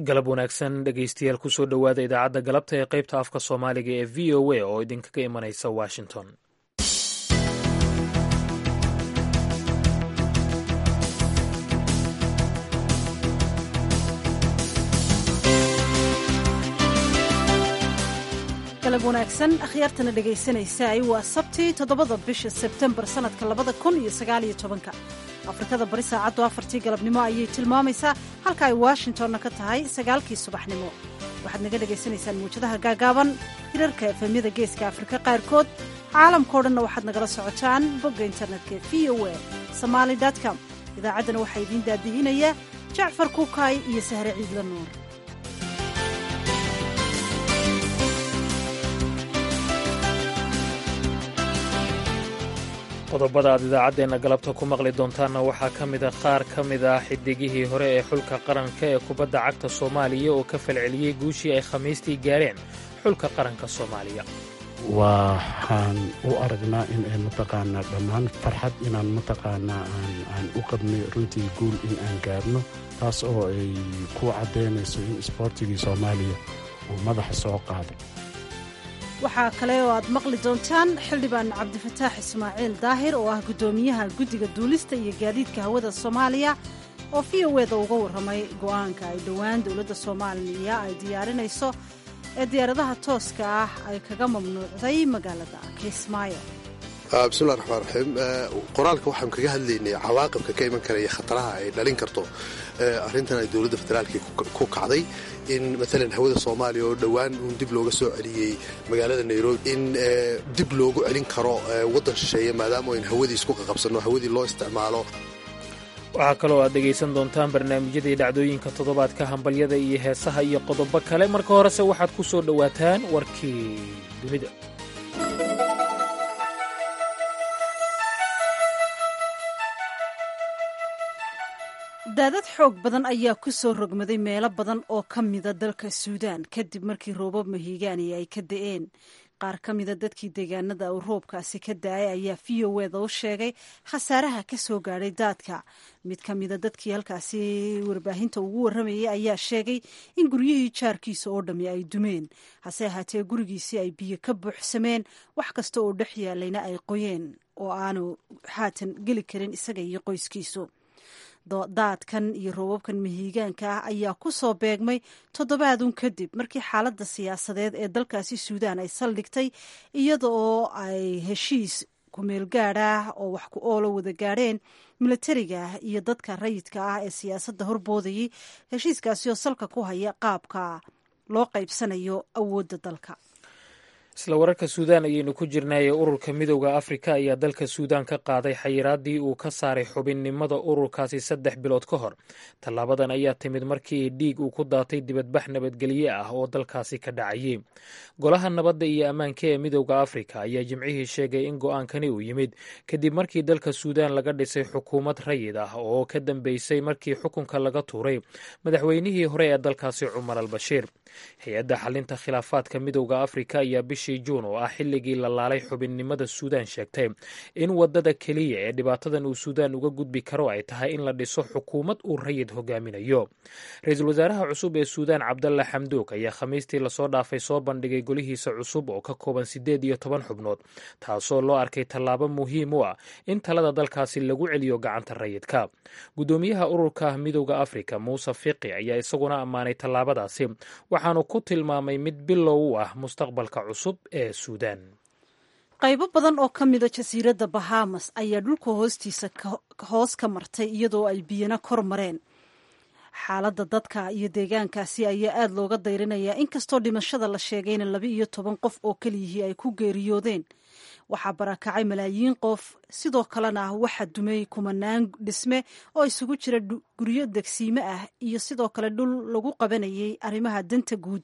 galab wanaagsan dhegaystayaal kusoo dhowaada idaacadda galabta ee qaybta afka soomaaliga ee v o a oo idinkaga imanaysa washington galab wanaagsan akhyaartana dhegaysanaysaay waa sabtii toddobada bisha sebtembar sannadka labada kun iyo sagaaliyo tobanka afrikada bari saacaddu afartii galabnimo ayay tilmaamaysaa halka ay washingtonna ka tahay sagaalkii subaxnimo waxaad naga dhagaysanaysaan muwjadaha gaagaaban hirarka efemyada geeska afrika qaarkood caalamkao dhanna waxaad nagala socotaan bogga internetka v o a somaali com idaacaddana waxaa idiin daadihinaya jacfar kuukaay iyo sahre ciidla nuur qodobada aad idaacaddeenna galabta ku maqli doontaanna waxaa ka mid a qaar ka mid ah xidigihii hore ee xulka qaranka ee kubadda cagta soomaaliya oo ka falceliyey guushii ay khamiistii gaareen xulka qaranka soomaaliya waxaan u aragnaa in ay mataqaanaa dhammaan farxad inaan mataqaanaa aan u qabnay runtii guul in aan gaarno taas oo ay ku caddaynayso in isboortigii soomaaliya uu madaxa soo qaaday waxaa kale oo aad maqli doontaan xildhibaan cabdifataax ismaaciil daahir oo ah guddoomiyaha guddiga duulista iyo gaadiidka hawada soomaaliya oo v o eda uga warramay go'aanka ay dhowaan dowladda soomaaliya ay diyaarinayso ee diyaaradaha tooska ah ay kaga mamnuucday magaalada kismaayo bismillahi raxmaan raxiim qoraalka waxaan kaga hadlaynay cawaaqibka ka iman karaya khataraha ay dhalin karto arrintan ay dowladda federaalka ku kacday in maalan hawada soomaaliya oo dhowaan uun dib looga soo celiyey magaalada nairobi in dib loogu celin karo waddan shisheeye maadaama ayn hawadii isku qaqabsanno hawadii loo isticmaalo waxaa kaloo aad dhegaysan doontaan barnaamijyadii dhacdooyinka toddobaadka hambalyada iyo heesaha iyo qodobo kale marka horese waxaad ku soo dhowaataan warkii dunida daadad xoog badan ayaa ku soo rogmaday meelo badan oo ka mida dalka suudaan kadib markii roobab mahiigaani ay ka da'een qaar ka mida dadkii deegaanada uu roobkaasi ka da-ay ayaa v o eda u sheegay khasaaraha ka soo gaadhay daadka mid ka mida dadkii halkaasi warbaahinta ugu warramayay ayaa sheegay in guryihii jaarkiisa oo dhammi ay dumeen hase ahaatee gurigiisii ay biyo ka buuxsameen wax kasta oo dhex yaalayna ay qoyeen oo aanu haatan geli karin isaga iyo qoyskiisu daadkan iyo roobabkan mahiigaanka ah ayaa ku soo beegmay toddobaadun kadib markii xaaladda siyaasadeed ee dalkaasi suudaan ay saldhigtay iyada oo ay heshiis kumeel gaad ah oo wax ku oolo wada gaadheen milatariga iyo dadka rayidka ah ee siyaasadda horboodayay heshiiskaasi oo salka ku haya qaabka loo qaybsanayo awoodda dalka isla wararka suudaan ayaynu ku jirnaaye ururka midowda afrika ayaa dalka suudaan ka qaaday xayiraadii uu ka saaray xubinnimada ururkaasi saddex bilood ka hor tallaabadan ayaa timid markii dhiig uu ku daatay dibadbax nabadgelye ah oo dalkaasi ka dhacayay golaha nabadda iyo ammaanka ee midowda afrika ayaa jimcihii sheegay in go'aankani uu yimid kadib markii dalka suudaan laga dhisay xukuumad rayid ah oo ka dambeysay markii xukunka laga tuuray madaxweynihii hore ee dalkaasi cumar al bashiir hay-adda xalinta khilaafaadka midowda afrika ayaa bishii juun oo ah xilligii la laalay xubinnimada suudaan sheegtay in waddada keliya ee dhibaatadan uu suudaan uga gudbi karo ay tahay in la dhiso xukuumad uu rayid hogaaminayo ra-iisul wasaaraha cusub ee suudaan cabdalla xamduug ayaa khamiistii lasoo dhaafay soo bandhigay golihiisa cusub oo ka kooban siddeed iyo toban xubnood taasoo loo arkay tallaabo muhiim u ah in talada dalkaasi lagu celiyo gacanta rayidka guddoomiyaha ururka midowda afrika muuse fiqi ayaa isaguna ammaanay tallaabadaasi waxaanu ku tilmaamay mid bilow u ah mustaqbalka cusub ee suudaan qaybo badan oo ka mida jasiiradda bahamas ayaa dhulka hoostiisa hoos ka martay iyadoo ay biyana kor mareen xaaladda dadka iyo deegaankaasi ayaa aada looga dayrinayaa inkastoo dhimashada la sheegayna laba iyo toban qof oo keliyihii ay ku geeriyoodeen waxaa barakacay malaayiin qof sidoo kalena waxaa dumay kumanaan dhisme oo isugu jira guryo degsiime ah iyo sidoo kale dhul lagu qabanayay arrimaha danta guud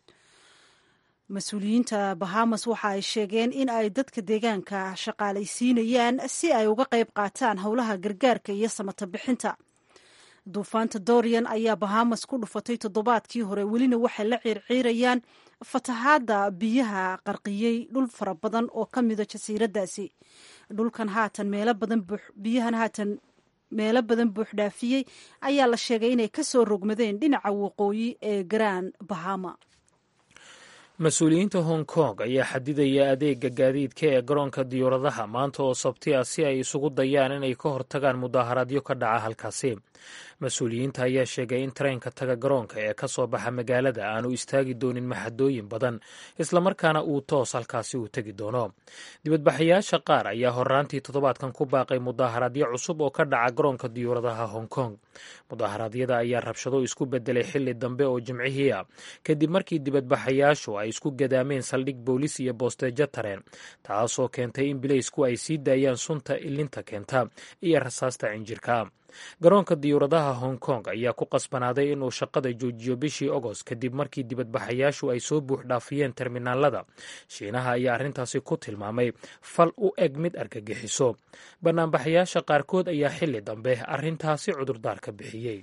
mas-uuliyiinta bahamas waxa ay sheegeen in ay dadka deegaanka shaqaalaysiinayaan si ay uga qayb qaataan howlaha gargaarka iyo samata bixinta duufaanta dorian ayaa bahamas ku dhufatay toddobaadkii hore welina waxay la ciirciirayaan fatahaadda biyaha qarqiyey dhul fara badan oo ka mida jasiiraddaasi dhulkan haatan meelo badan biyahan haatan meelo badan buuxdhaafiyey ayaa la sheegay inay ka soo rogmadeen dhinaca waqooyi ee grand bahama mas-uuliyiinta hong kong ayaa xadidaya adeega gaadiidka ee garoonka diyuuradaha maanta oo sabti ah si ay isugu dayaan inay ka hortagaan mudaharaadyo ka dhaca halkaasi mas-uuliyiinta ayaa sheegay in tareenka taga garoonka ee ka soo baxa magaalada aanu istaagi doonin maxadooyin badan islamarkaana uu toos halkaasi uu tegi doono dibadbaxayaasha qaar ayaa horaantii toddobaadkan ku baaqay mudaharaadyo cusub oo ka dhaca garoonka diyuuradaha hong kong mudaharaadyada ayaa rabshado isku bedelay xili dambe oo jimcihii ah kadib markii dibadbaxayaashu ay isku gadaameen saldhig boolis iyo boosteejo tareen taasoo keentay in bileysku ay sii daayaan sunta ilinta keenta iyo rasaasta cinjirka garoonka diyuuradaha hong kong ayaa ku qasbanaaday inuu shaqada joojiyo bishii ogost kadib markii dibadbaxayaashu ay soo buux dhaafiyeen terminaalada shiinaha ayaa arrintaasi ku tilmaamay fal u eg mid argagixiso banaanbaxayaasha qaarkood ayaa xili dambe arrintaasi cudurdaar ka bixiyey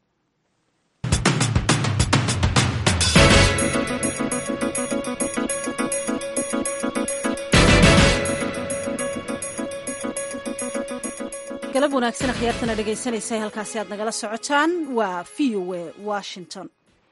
galab wanaagsan akhyaartana dhegaysanaysa halkaasi aad nagala socotaan waa v o a washington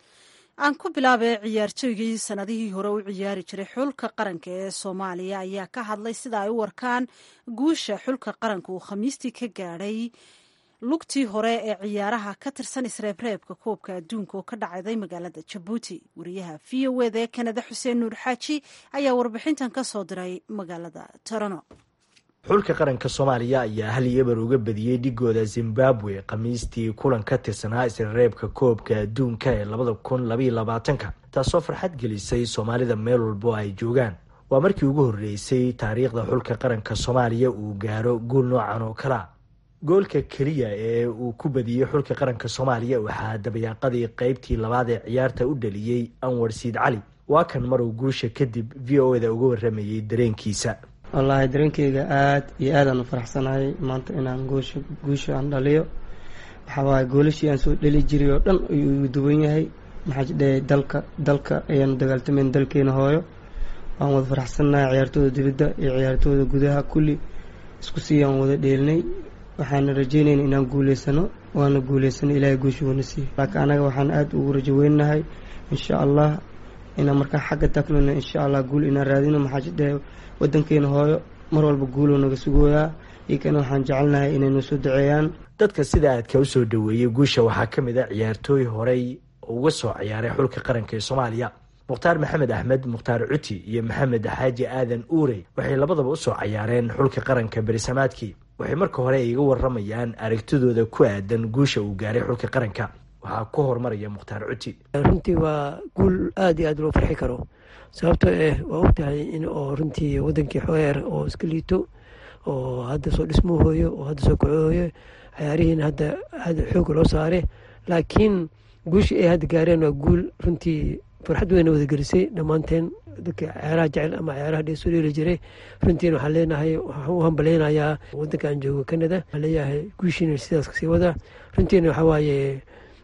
aan ku bilaabay ciyaartooygii sanadihii hore u ciyaari jiray xulka qaranka ee soomaaliya ayaa ka hadlay sida ay u warkaan guusha xulka qaranka uu khamiistii ka gaadhay lugtii hore ee ciyaaraha ka tirsan isreebreebka koobka adduunka oo ka dhacday magaalada jabuuti wariyaha v o eda ee kanada xuseen nuur xaaji ayaa warbixintan ka soo diray magaalada torano xulka qaranka soomaaliya ayaa hal iyo eber uga badiyey dhigooda zimbabwe khamiistii kulan ka tirsanaa isreebka koobka adduunka ee labada kun labaiyo labaatanka taasoo farxad gelisay soomaalida meel walbo ay joogaan waa markii ugu horreysay taariikhda xulka qaranka soomaaliya uu gaaro guul noocan oo kalea goolka keliya ee uu ku badiyey xulka qaranka soomaaliya waxaa dabayaaqadii qeybtii labaad ee ciyaarta u dhaliyey anwar siid cali waa kan maruu guusha kadib v o eda uga waramayey dareenkiisa wallaahi dareenkeyga aada iyo aadaan u faraxsanahay maanta inaan goosha guusha aan dhaliyo waxawaaye goolashii aan soo dhali jiray oo dhan ayuu igu duwan yahay maxaa jidhe dalka dalka ayaanu dagaaltamayn dalkeena hooyo waan wada faraxsannahay ciyaartooda dibadda iyo ciyaartooda gudaha kulli isku siiyaan wada dheelinay waxaana rajeynayna inaan guuleysano waana guuleysano ilaahay guusha wana siiyo laakiin anaga waxaan aada ugu rajo weynahay insha allah inaan markaa xagga taklona insha allah guul inaan raadino maxaa jidhe wadankeena hooyo mar walba guuloo naga sugooyaa iyokana waxaan jecelnahay inay noo soo duceeyaan dadka sida aadka u soo dhaweeyey guusha waxaa ka mid a ciyaartooy horey uga soo ciyaaray xulka qaranka ee soomaaliya mukhtaar maxamed axmed mukhtaar cuti iyo maxamed xaaji aadan uurey waxay labadaba usoo cayaareen xulka qaranka berisamaadkii waxay marka hore iga waramayaan aragtidooda ku aadan guusha uu gaaray xulka qaranka waxaa ku horumaraya mukhtaar cuti runtii waa guul aada iyo aada loo farxi karo sababtoo eh waa ogtahay in oo runtii wadankii xoeer oo iska liito oo hadda soo dhismuhooyo oo hadda soo kacooyo cayaarihiina hadda aada xooga loo saare laakiin guushii ay hadda gaareen waa guul runtii farxad weyna wada gelisay dhammaanteen dadka cayaaraha jecel ama cayaaraha dheesoo dheeli jiray runtiina waxaan leenahay waxaan u hambaleynayaa wadanka aan joogo canada waxaan leeyahay guushiina sidaas kasii wada runtiina waxaa waaye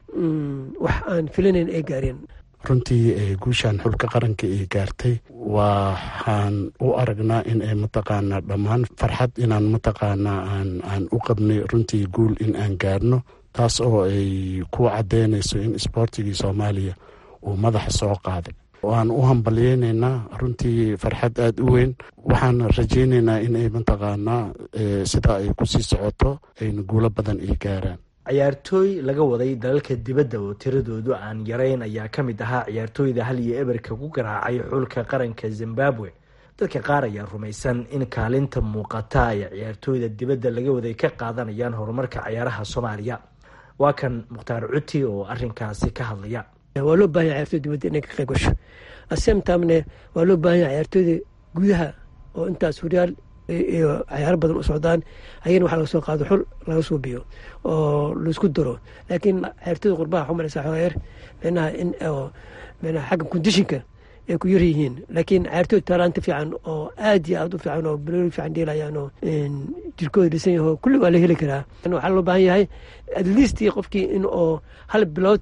wax aan filanayn ay gaareen runtii guushan xulka qaranka ay gaartay waxaan u aragnaa in ay mataqaanaa dhammaan farxad inaan mataqaanaa aan u qabnay runtii guul in aan gaarno taas oo ay ku cadeynayso in isboortigii soomaaliya uu madaxa soo qaaday waan u hambalyeyneynaa runtii farxad aada u weyn waxaan rajeyneynaa in ay mataqaanaa sida ay kusii socoto ayna guulo badan ay gaaraan ciyaartooy laga waday dalalka dibadda oo tiradoodu aan yarayn ayaa ka mid ahaa ciyaartooyda hal iyo eberka ku garaacay xulka qaranka zimbabwe dadka qaar ayaa rumaysan in kaalinta muuqata ay ciyaartooyda dibadda laga waday ka qaadanayaan horumarka cayaaraha soomaaliya waa kan mukhtaar cuti oo arinkaasi ka hadlaya waa loo bahanya ciyartoyda dibadda inay ka qayb gasho asemtamne waa loo bahanya ciyaartooyda gudaha oo intaas horyaal iyo cayaaro badan u socdaan ayana waxa laga soo qaado xul laga soo biyo oo laisku daro laakiin ciyaartooyda qurbaha waxu malaysaa xogeer micnaha in micnaha xagga kondishinka ay ku yar yihiin laakiin ciyaartooy taalaanta fiican oo aad iyo aad u fiican oo balooli fiican dheelayaan oo jirkooda dhisan yaho kulli waa la heli karaa waxaa loo baahan yahay at least qofkii in oo hal bilood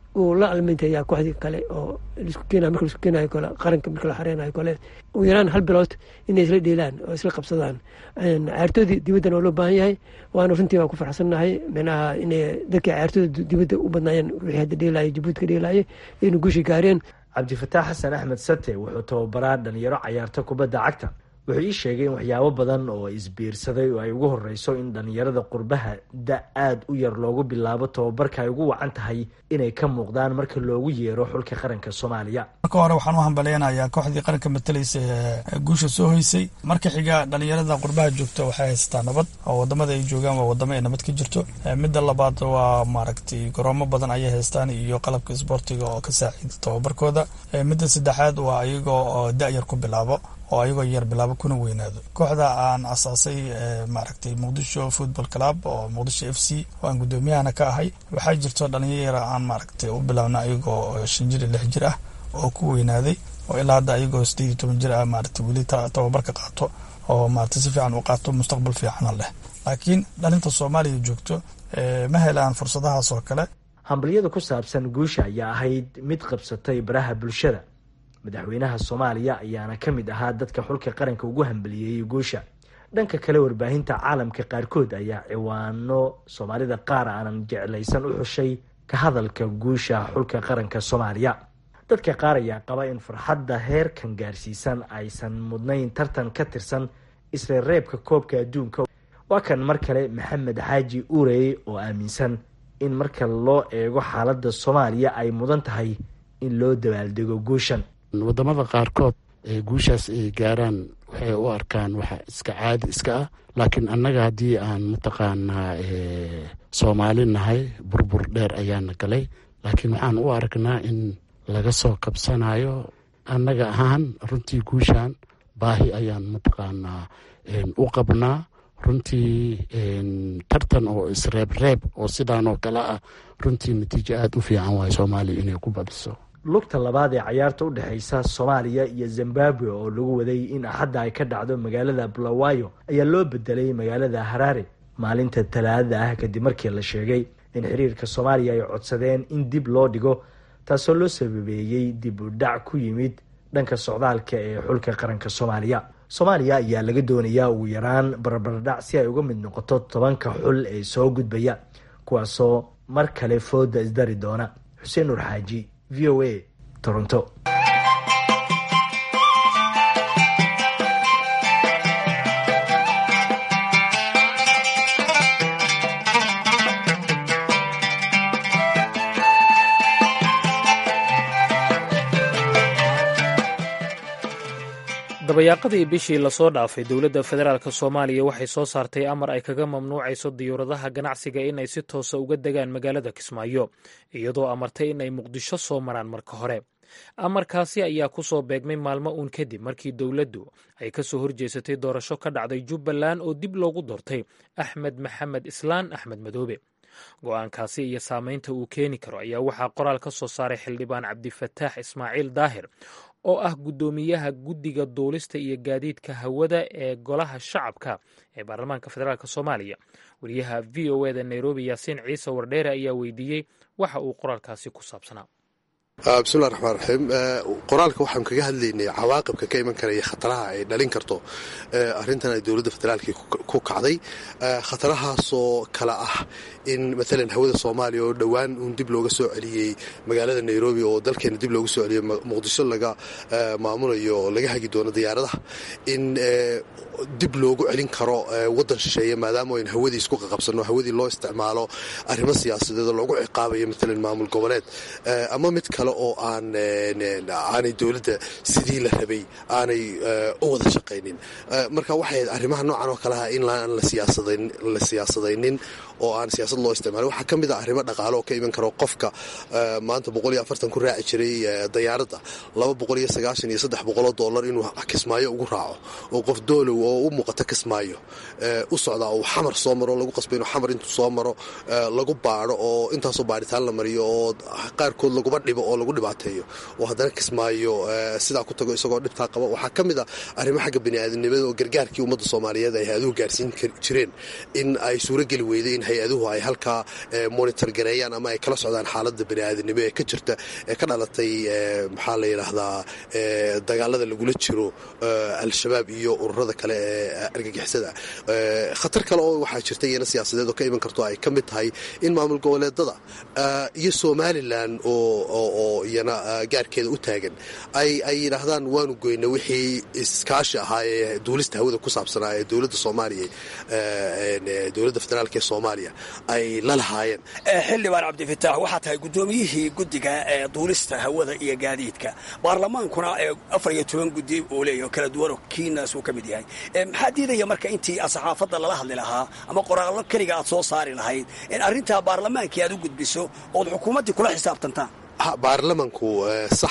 uu la almintayaa kooxdii kale oo lisku keenayo marka lisku keenayo kale qaranka marka la xareynayo kale ugu yaraan hal bilood inay isla dheelaan oo isla qabsadaan cayaartoodii dibaddana waa loo baahan yahay waana runtii waan ku farxsannahay micnaha inay dadkii cayaartooda dibadda u badnaayeen wixii hadda dheelaya jabuuti ka dheelaya inay guushi gaareen cabdifataax xasan axmed sate wuxuu tababaraa dhalinyaro cayaarta kubadda cagta wuxuu ii sheegay in waxyaabo badan oo isbiirsaday oo ay ugu horeyso in dhalinyarada qurbaha da aada u yar loogu bilaabo tababarka ay ugu wacan tahay inay ka muuqdaan marka loogu yeero xulka qaranka soomaaliya marka hore waxaan u hambaleynayaa kooxdii qaranka matalaysa ee guusha soo hoysay marka xiga dhalinyarada qurbaha joogta waxay haysataa nabad oo wadamada ay joogaan waa wadamo ay nabad ka jirto midda labaad waa maaragtay garoomo badan ayay haystaan iyo qalabka isboortiga oo ka saaciida tababarkooda midda saddexaad waa ayagoo oo da-yar ku bilaabo oo ayagoo yar bilaabo kuna weynaado kooxda aan asaasay maaragtay muqdisho football club oo muqdisho f c oo aan guddoomiyahana ka ahay waxaa jirto dhalinyaro aan maaragtay u bilaabna ayagoo shan jir iyo lix jir ah oo ku weynaaday oo ilaa hadda ayagoo sideed iyo toban jir ah maaragtay weli tababarka qaato oo maaragtay si fiican u qaato mustaqbal fiicana leh laakiin dhalinta soomaaliya joogto ma helaan fursadahaas oo kale hambalyada ku saabsan guusha ayaa ahayd mid qabsatay baraha bulshada madaxweynaha soomaaliya ayaana ka mid ahaa dadka xulka qaranka ugu hambaliyeeyey guusha dhanka kale warbaahinta caalamka qaarkood ayaa ciwaano soomaalida qaar aanan jeclaysan u xushay ka hadalka guusha xulka qaranka soomaaliya dadka qaar ayaa qaba in farxadda heerkan gaarsiisan aysan mudnayn tartan ka tirsan isla reebka koobka adduunka waa kan mar kale maxamed xaaji urey oo aaminsan in marka loo eego xaaladda soomaaliya ay mudan tahay in loo dabaaldego guushan wadamada qaarkood ee guushaas ay gaaraan waxay u arkaan waxa iska caadi iska ah laakiin annaga haddii aan mataqaanaa soomaali nahay burbur dheer ayaana galay laakiin waxaan u aragnaa in laga soo kabsanayo annaga ahaan runtii guushan baahi ayaan mataqaanaa u qabnaa runtii tartan oo isreebreeb oo sidaan oo kale ah runtii natiijo aada u fiican waayo soomaaliya inay ku badiso lugta labaad ee cayaarta u dhexeysa soomaaliya iyo zimbabwe oo lagu waday in axadda ay ka dhacdo magaalada bulawayo ayaa loo bedelay magaalada haraare maalinta talaadada ah kadib markii la sheegay in xiriirka soomaaliya ay codsadeen in dib loo dhigo taasoo loo sababeeyey dib u dhac ku yimid dhanka socdaalka ee xulka qaranka soomaaliya soomaaliya ayaa laga doonayaa ugu yaraan barbardhac si ay uga mid noqoto tobanka xul ee soo gudbaya kuwaasoo mar kale fooda isdari doona xuseen nur xaaji v o a toronto dabayaaqadii bishii lasoo dhaafay dowladda federaalk soomaaliya waxay soo saartay amar ay kaga mamnuucayso diyuuradaha ganacsiga inay si toosa uga degaan magaalada kismaayo iyadoo amartay inay muqdisho soo maraan marka hore amarkaasi ayaa ku soo beegmay maalmo uun kadib markii dowladdu ay ka soo horjeesatay doorasho ka dhacday jubbaland oo dib loogu doortay axmed maxamed islaan axmed madoobe go-aankaasi iyo saameynta uu keeni karo ayaa waxaa qoraal ka soo saaray xildhibaan cabdifataax ismaaciil daahir oo ah guddoomiyaha guddiga duulista iyo gaadiidka hawada ee golaha shacabka ee baarlamaanka federaalk soomaaliya wariyaha v o eda nairobi yaasiin ciise wardheere ayaa weydiiyey waxa uu qoraalkaasi ku saabsanaa bismillahi raxmaan raxiim qoraalka waxaan kaga hadlaynay cawaaqibka ka iman karaya khataraha ay dhalin karto arrintan ay dowladda federaalkii ku kacday khatarahaasoo kale ah in maalan hawada soomaaliya oo dhowaan uun dib looga soo celiyey magaalada nairobi oo dalkeena dib looga soo celiyey muqdisho laga maamulayo oo laga hagi doono diyaaradaha in dib loogu celin karo waddan shisheeye maadaama ayn hawadii isku qaqabsanno hawadii loo isticmaalo arrimo siyaasadeed oo loogu ciqaabayo maalan maamul goboleed ama mid kale oo aan aanay dowladda sidii la rabay aanay u wada shaqaynin marka waxay arrimaha noocan oo kaleha in aan la siyaasadaynin oo aan siyaasad loo isticmaalin waxaa ka mid a arrimo dhaqaale oo ka iman karo qofka maanta boqol iyo afartan ku raaci jiray dayaaradda laba boqol iyo sagaashan iyo saddex boqoloo dollar inuu kismaayo ugu raaco oo qof doolow oo u muuqato kismaayo u socdaa uu xamar soo maro lagu qasba inuu xamar intuu soo maro lagu baadho oo intaasoo baadhitaan la mariyo oo qaarkood laguba dhibo oo lagu dhibaateeyo oo haddana kismaayo sidaa ku tago isagoo dhibtaa qaba waxaa ka mid a arrimo xagga baniaadamnimada oo gargaarkii ummadda soomaaliyeed ay hay-aduhu gaarsiin jireen in ay suurogeli weyday in hay-aduhu ay halkaa monitor gareeyaan ama ay kala socdaan xaaladda baniaadamnimo ee ka jirta ee ka dhalatay maxaa la yidhaahdaa dagaalada lagula jiro al-shabaab iyo ururada kale ee argagixisada khatar kale oo waxaa jirta iyana siyaasadeed oo ka iman karto ay ka mid tahay in maamul goboleedada iyo somalilan oo iyana gaarkeeda u taagan ay yidhaahdaan waanu goyna wixii iskaashi ahaa ee duulista hawada ku saabsanaa ee dowladda soomaaliya dowladda federaalk ee soomaaliya ay la lahaayeen xildhibaan cabdifitaax waxaa tahay guddoomiyihii guddiga ee duulista hawada iyo gaadiidka baarlamaankuna afar iyo toban guddi uu leeyaho kala duwanoo kiinaas uu ka mid yahay maxaa diidaya marka intii saxaafadda lala hadli lahaa ama qoraallo keliga aad soo saari lahayd in arrintaa baarlamaankii aad u gudbiso ood xukuumaddii kula xisaabtantaan baarlamanku sax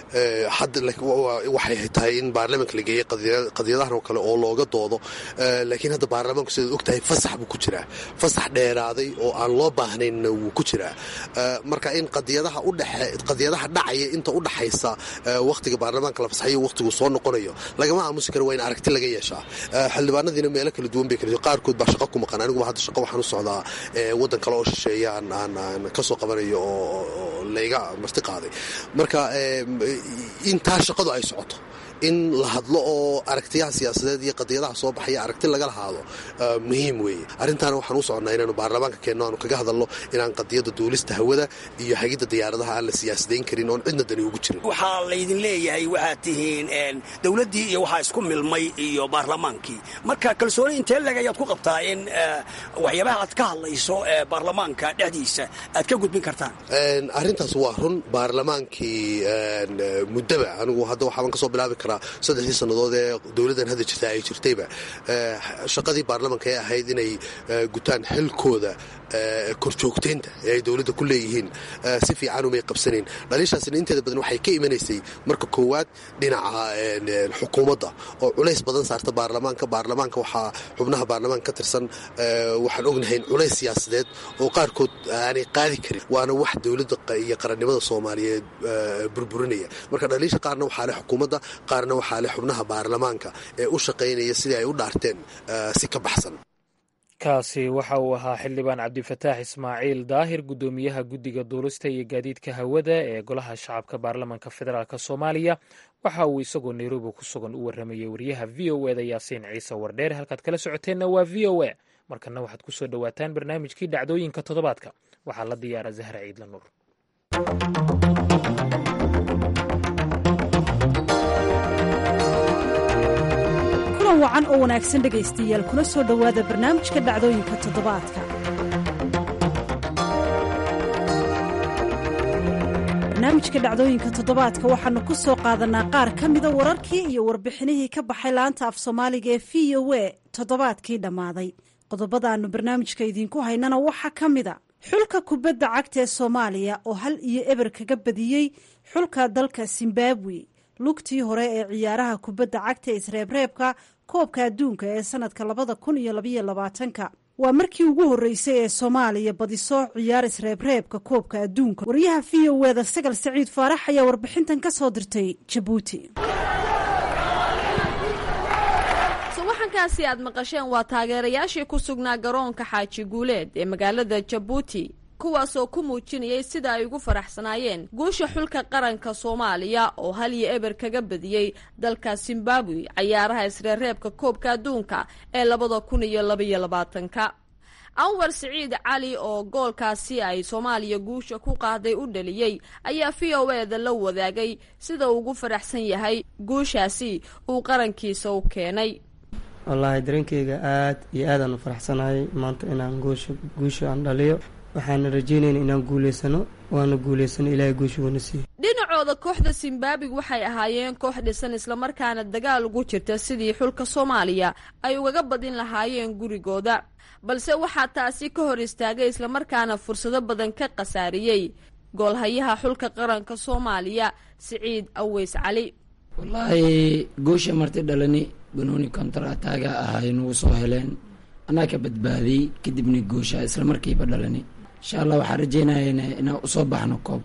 waxay tahay in baarlamanka la geeyey qadiyadahan oo kale oo looga doodo laakiin hadda baarlamanku sidaad og tahay fasax buu ku jiraa fasax dheeraaday oo aan loo baahnaynna wuu ku jiraa marka in qadiyadaha dhacaya inta u dhaxaysa wakhtiga baarlamaanka la fasaxayo wakhtigu soo noqonayo lagama aamusi karo waa in aragti laga yeeshaa xildhibaanadiina meelo kala duwan bay kala qaarkood baa shaqo ku maqan aniguba hadda shaqo waxaan u socdaa waddan kale oo shisheeya aan ka soo qabanayo oo layga marti qaaday marka intaa shaqadu ay socoto in la hadlo oo aragtiyaha siyaasadeed iyo qadiyadaha soo baxaya aragti laga lahaado muhiim weeye arrintaana waxaan u soconnaa inaanu baarlamaanka keenno aanu kaga hadalno inaan qadiyadda duulista hawada iyo hagidda diyaaradaha aan la siyaasadayn karin oon cidna dani ugu jirin waxaa laydin leeyahay waxaad tihiin dowladdii iyo waxaa isku milmay iyo baarlamaankii marka kalsooni intee leg ayaad ku qabtaa in waxyaabaha aad ka hadlayso baarlamaanka dhexdiisa aad ka gudbin kartaan arrintaas waa run baarlamaankii muddaba anigu hadda waxaaban kasoo bilaabi karaa saddexdii sannadood ee dowladdan hadda jirta ay jirtayba shaqadii baarlamanka ee ahayd inay gutaan xilkooda korjoogteynta ee ay dowladda ku leeyihiin si fiican umay qabsanayn dhaliishaasina inteeda badan waxay ka imanaysay marka koowaad dhinaca xukuumadda oo culays badan saarta baarlamaanka baarlamaanka waxaa xubnaha baarlamaanka ka tirsan waxaan ognahay culays siyaasadeed oo qaarkood aanay qaadi karin waana wax dowladda iyo qarannimada soomaaliyeed burburinaya marka dhaliisha qaarna waxaa leh xukuumadda qaarna waxaa leh xubnaha baarlamaanka ee u shaqaynaya sidii ay u dhaarteen si ka baxsan kaasi waxa uu ahaa xildhibaan cabdifataax ismaaciil daahir guddoomiyaha guddiga duulista iyo gaadiidka hawada ee golaha shacabka baarlamanka federaalk soomaaliya waxa uu isagoo nairobi ku sugan u warramayay wariyaha v o eda yaasiin ciise wardheer halkaad kala socoteenna waa v o a markana waxaad ku soo dhowaataan barnaamijkii dhacdooyinka toddobaadka waxaa la diyaara zahra ciidla nuur wacan oo wanaagsan dhegaystayaal kuna soo dhowaada barnaamijka dhacdooyinka toddobaadka barnaamijka dhacdooyinka toddobaadka waxaanu ku soo qaadanaa qaar ka mida wararkii iyo warbixinihii ka baxay laanta af soomaaliga ee v o a toddobaadkii dhammaaday qodobadaannu barnaamijka idiinku haynana waxaa ka mida xulka kubadda cagta ee soomaaliya oo hal iyo eber kaga badiyey xulka dalka zimbabwe lugtii hore ee ciyaaraha kubadda cagta ee isreebreebka koobka adduunka ee sanadka labada kun iyo labaiyo labaatanka waa markii ugu horreysay ee soomaaliya badiso ciyaar isreebreebka koobka adduunka wariyaha v o eda sagal saciid faarax ayaa warbixintan ka soo dirtay jabuuti subaxankaasi aad maqasheen waa taageerayaashii ku sugnaa garoonka xaaji guuleed ee magaalada jabuuti kuwaasoo ku muujinayay sida ay ugu faraxsanaayeen guusha xulka qaranka soomaaliya oo hal iyo eber kaga badiyey dalka zimbabwe cayaaraha isreereebka koobka adduunka ee labada kun iyo labaiyo labaatanka anwar siciid cali oo goolkaasi ay soomaaliya guusha ku qaaday u dhaliyey ayaa v o eda la wadaagay sida uu ugu faraxsan yahay guushaasi uu qarankiisa u keenay wallaahi dareenkeyga aad iyo aadaan u faraxsanahay maanta inaan guusha guusha aan dhaliyo waxaana rajeynayna inaan guuleysano waana guuleysano ilaahay guusha uuna siiyo dhinacooda kooxda zimbabwe waxay ahaayeen koox dhisan islamarkaana dagaal ugu jirta sidii xulka soomaaliya ay ugaga badin lahaayeen gurigooda balse waxaa taasi ka hor istaagay islamarkaana fursado badan ka khasaariyey goolhayaha xulka qaranka soomaaliya siciid aweys cali wallaahi guusha marti dhalani banooni kontar ataaga ahay nagu soo heleen anaa ka badbaadiyey kadibna guusha isla markiiba dhalani insha allah waxaan rajeynayana inaan usoo baxno koobka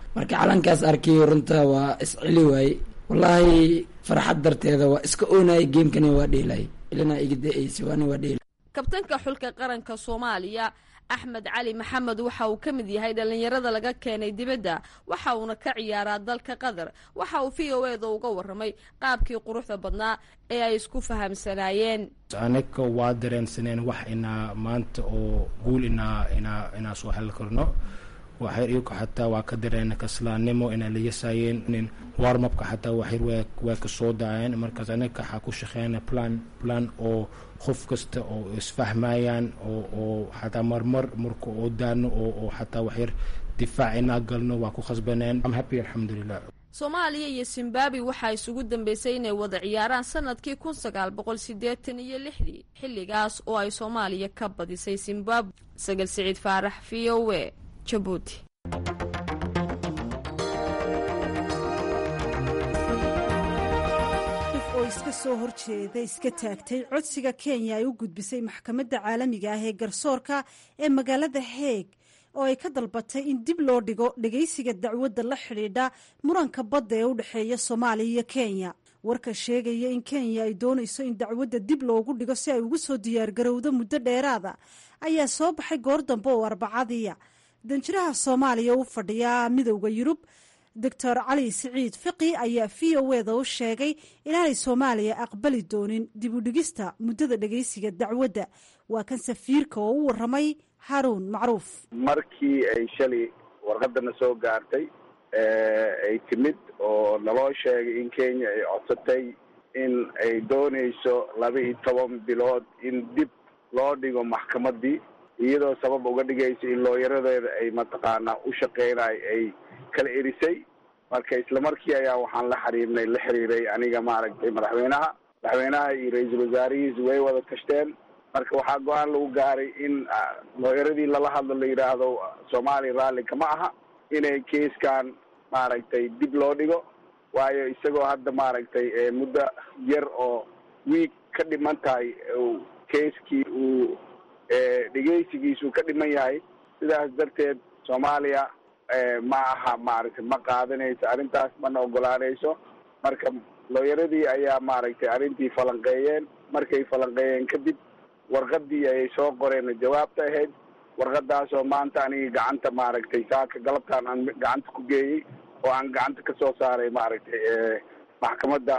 marka calankaas arkay runta waa isceli waaye wallaahi farxad darteeda waa iska oonayay geemkani waa dheelay ilana iga da-aysa waana waa dheelay kabtanka xulka qaranka soomaaliya axmed cali maxamed waxa uu ka mid yahay dhallinyarada laga keenay dibadda waxa uuna ka ciyaaraa dalka qatar waxa uu v o eda uga warramay qaabkii quruxda badnaa ee ay isku fahamsanaayeen anaga waa dareensaneen wax inaa maanta oo guul inaa inaa inaa soo heli karno waxyar iyagu xataa waa ka dareena kaslaannimo inay la yasaayeen warmabka xataa waxyar waa waa ka soo daayeen markaas anaga waxaa ku shaqeynaa plan plan oo qof kasta oo isfahmayaan oo oo xataa marmar marka oo daano oo oo xataa waxyar difaac inaa galno waa ku khasbaneen am happy alxamdulilah soomaaliya iyo zimbabwe waxaa isugu dambeysay inay wada ciyaaraan sanadkii kun sagaal boqol sideetan iyo lixdii xilligaas oo ay soomaaliya ka badisay zimbabwe sagal siciid faarax v o e jabuuti oo iska soo horjeeda iska taagtay codsiga kenya ay u gudbisay maxkamadda caalamiga ah ee garsoorka ee magaalada heeg oo ay ka dalbatay in dib loo dhigo dhegaysiga dacwadda la xidhiidha muranka badda ee u dhexeeya soomaaliya iyo kenya warka sheegaya in kenya ay doonayso in dacwadda dib loogu dhigo si ay ugu soo diyaargarowdo muddo dheeraada ayaa soo baxay goor dambe oo arbacadiya danjiraha soomaaliya u fadhiya midowda yurub doctor cali siciid fiqi ayaa v o eda u sheegay inaanay soomaaliya aqbali doonin dib u dhigista muddada dhegaysiga dacwadda waa kan safiirka oo u waramay haruun macruuf markii ay shalay warqadana soo gaartay ay timid oo naloo sheegay in kenya ay codsatay in ay doonayso laba iyo toban bilood in dib loo dhigo maxkamaddii iyadoo sabab uga dhigaysa in looyaradeeda ay mataqaanaa u shaqeynayo ay kala erisay marka isla markii ayaa waxaan la xiriirnay la xiriiray aniga maaragtay madaxweynaha madaxweynaha iyo ra-iisul wasaarihiis way wada tashteen marka waxaa go-aan lagu gaaray in looyaradii lala hadlo la yidhaahdo soomaaliya raalli kama aha inay keiskan maaragtay dib loo dhigo waayo isagoo hadda maaragtay muddo yar oo wiig ka dhiman tahay keiskii uu dhegeysigiisuu ka dhiman yahay sidaas darteed soomaaliya ma aha maaragtay ma qaadanayso arrintaas mana ogolaanayso marka looyaradii ayaa maaragtay arrintii falanqeeyeen markay falanqeeyeen kadib warqadii ayay soo qoreen jawaabta ahayd warqadaasoo maanta aniga gacanta maaragtay saaka galabtaan aan gacanta ku geeyey oo aan gacanta ka soo saaray maaragtay maxkamadda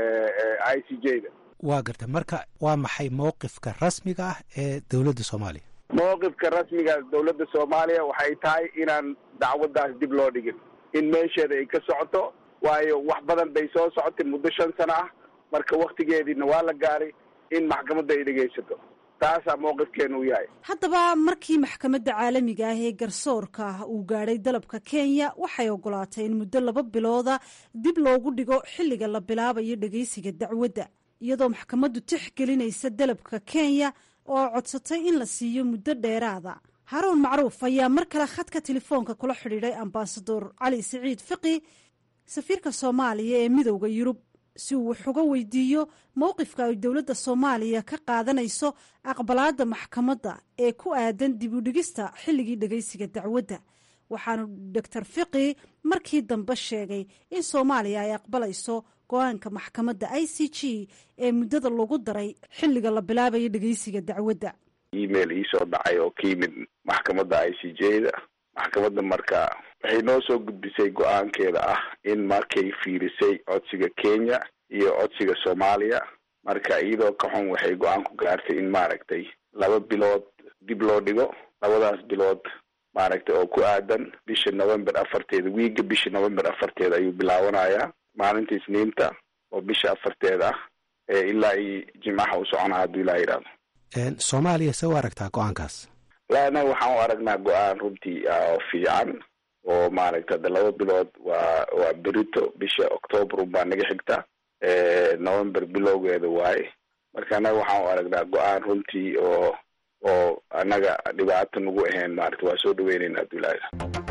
i c j da waa garta marka waa maxay mowqifka rasmiga ah ee dowladda soomaaliya mowqifka rasmiga dowladda soomaaliya waxay tahay inaan dacwaddaas dib loo dhigin in meesheeda ay ka socoto waayo wax badan bay soo socotay muddo shan sano ah marka waktigeediina waa la gaaray in maxkamadda ay dhegaysato taasaa mowqifkeenu u yahay haddaba markii maxkamadda caalamiga ah ee garsoorka uu gaadhay dalabka kenya waxay ogolaatay in muddo laba bilooda dib loogu dhigo xilliga la bilaabayo dhegaysiga dacwadda iyadoo maxkamaddu tixgelinaysa dalabka kenya oo codsatay in la siiyo muddo dheeraada haruun macruuf ayaa mar kale khadka telefoonka kula xidhiidhay ambasador cali siciid fiqi safiirka soomaaliya ee midowda yurub si uu wax uga weydiiyo mowqifka ay dowladda soomaaliya ka qaadanayso aqbalaadda maxkamadda ee ku aadan dib u dhigista xilligii dhegaysiga dacwadda waxaanu doctor fiqi markii dambe sheegay in soomaaliya ay aqbalayso go-aanka maxkamadda i c g ee muddada lagu daray xilliga la bilaabayo dhegaysiga dacwadda email iisoo dhacay oo ka yimid maxkamadda i c j da maxkamadda marka waxay noo soo gudbisay go-aankeeda ah in markay fiirisay codsiga kenya iyo codsiga soomaaliya marka iyadoo ka xun waxay go-aan ku gaartay in maaragtay laba bilood dib loo dhigo labadaas bilood maaragtay oo ku aadan bisha november afarteeda wiiga bisha november afarteeda ayuu bilaabanayaa maalinta isniinta oo bisha afarteeda ah ee ilaa iyo jimcaha u socona hadduu ilaa yidhaahdo soomaaliya se u aragtaa go-aankaas la anaga waxaan u aragnaa go-aan runtii oo fiican oo maaragta hadda laba bilood waa waa berito bisha octoobar unbaa naga xigta november bilowgeeda waaye marka annaga waxaan u aragnaa go-aan runtii oo oo annaga dhibaato nagu ahayn maarata waa soo dhaweynayna hadduu ilaa yidhahdo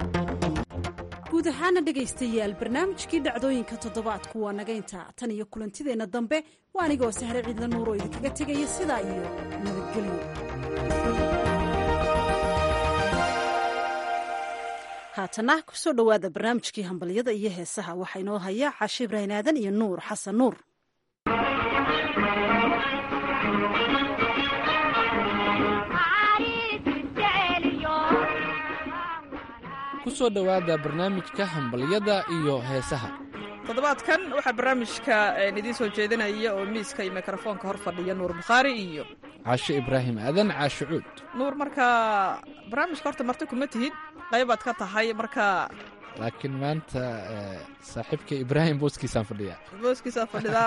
guud ahaana dhegaystayaal barnaamijkii dhacdooyinka toddobaadku waa naga intaa tan iyo kulantideenna dambe waa anigoo sahre ciidla nuur oo idinkaga tegaya sidaa iyo nabadgelyo haatana kusoo dhowaada barnaamijkii hambalyada iyo heesaha waxaa inoo haya cashe ibrahin aadan iyo nuur xasan nuur kusoo dhowaada barnaamijka hambalyada iyo heesaha toddobaadkan waxaa barnaamijka idiin soo jeedinaya oo miiska iyo mikrofoonka hor fadhiya nuur bukhaari iyo caashe ibraahim aadan caashe cuud nuur markaa barnaamijka horta marti kuma tihid qaybaad ka tahay marka laakiin maanta saaxiibka ibraahim booskiisaan fadhiya booskiisaa fadhidaa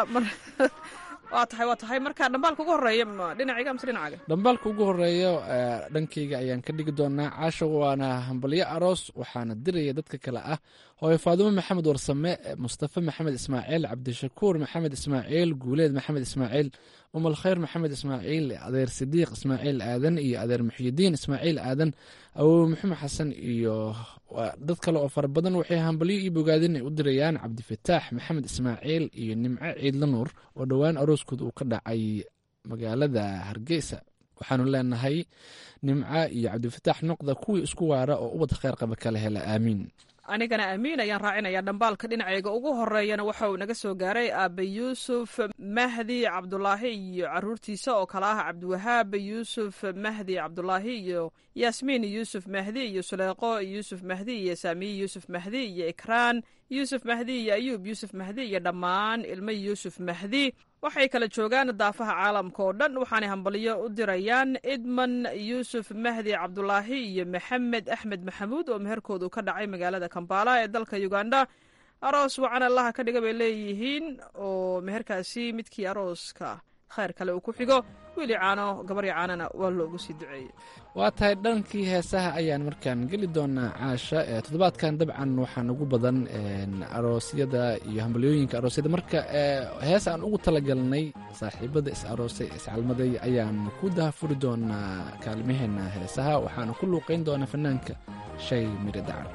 waa tahay waa tahay marka dhambaalka ugu horeeya dhinacayga mise dhinacaaga dhambaalka ugu horeeya dhankayga ayaan ka dhigi doonaa caasha waana hambalyo aroos waxaana diraya dadka kale ah hooyo faadumo maxamed warsame mustafe maxamed ismaaciil cabdishakuur maxamed ismaaciil guuleed maxamed ismaaciil umal khayr maxamed ismaaciil adeer sidiiq ismaaciil aadan iyo adeer muxyidiin ismaaciil aadan awowe maxamed xasan iyo dad kale oo fara badan waxay hambalyo iyo bogaadin ay u dirayaan cabdifataax maxamed ismaaciil iyo nimco ciidla nuur oo dhowaan arooskood uu ka dhacay magaalada hargeysa waxaanu leenahay nimco iyo cabdifataax noqda kuwii isku waara oo ubad kheyr qaba kala hela aamiin anigana aamiin ayaan raacinayaa dhambaalka dhinacayga ugu horeeyana waxa uu naga soo gaaray aabe yuusuf mahdi cabdulaahi iyo caruurtiisa oo kale ah cabdiwahaab yuusuf mahdi cabdulaahi iyo yaasmiin yuusuf mahdi iyo suleeqo yuusuf mahdi iyo saamiye yuusuf mahdi iyo ikraan yuusuf mahdi iyo ayuub yuusuf mahdi iyo dhammaan ilmo yuusuf mahdi waxay kala joogaan daafaha caalamka oo dhan waxaanay hambalyo u dirayaan idman yuusuf mahdi cabdulaahi iyo maxamed axmed maxamuud oo meherkoodu ka dhacay magaalada kambala ee dalka uganda aroos wacan allaha ka dhiga bay leeyihiin oo meherkaasi midkii arooska khayr kale uu ku xigo wiili caano gabaryo caanana waa loogu sii duceeyey waa tahay dhankii heesaha ayaan markaan geli doonaa caasha toddobaadkan dabcan waxaan ugu badan aroosyada iyo hambalyooyinka aroosyada marka hees aan ugu talagalnay saaxiibada is aroosay iscalmaday ayaan ku dahafuri doonaa kaalmaheena heesaha waxaana ku luuqayn doonaa fanaanka shay miri dacar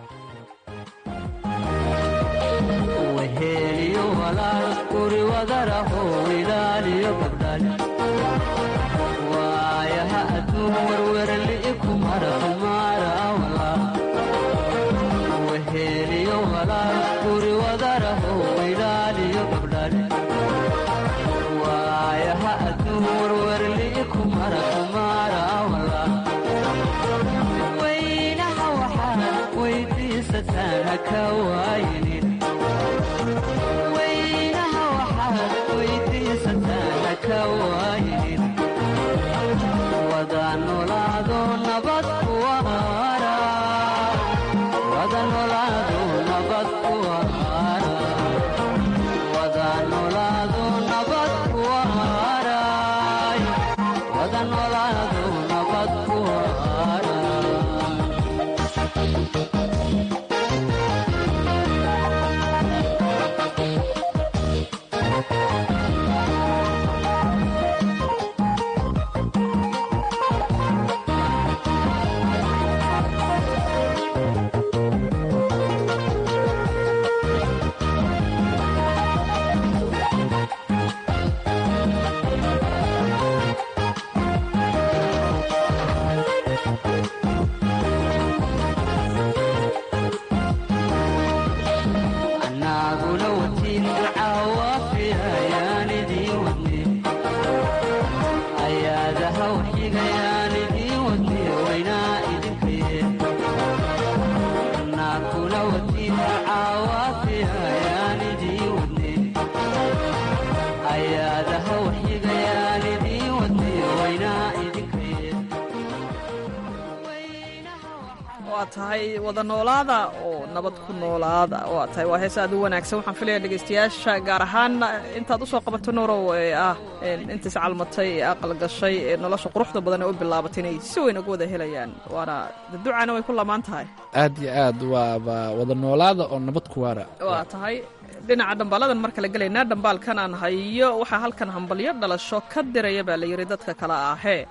waa tahay wada noolaada oo nabad ku noolaada waa tahay waa hees aad u wanaagsan waxaan filaya dhegaystayaasha gaar ahaan intaad usoo qabato nuurow ee ah intaas calmatay ee aqal gashay ee nolosha quruxda badan ee u bilaabatay inay si weyn uga wada helayaan waana ducana way ku lamaan tahay aad iyo aad waaba wada noolaada oo nabad ku waara waa tahay dhinaca dhambaaladan mar kale gelaynaa dhambaalkan aan hayo waxaa halkan hambalyo dhalasho ka diraya baa la yidhi dadka kale ahee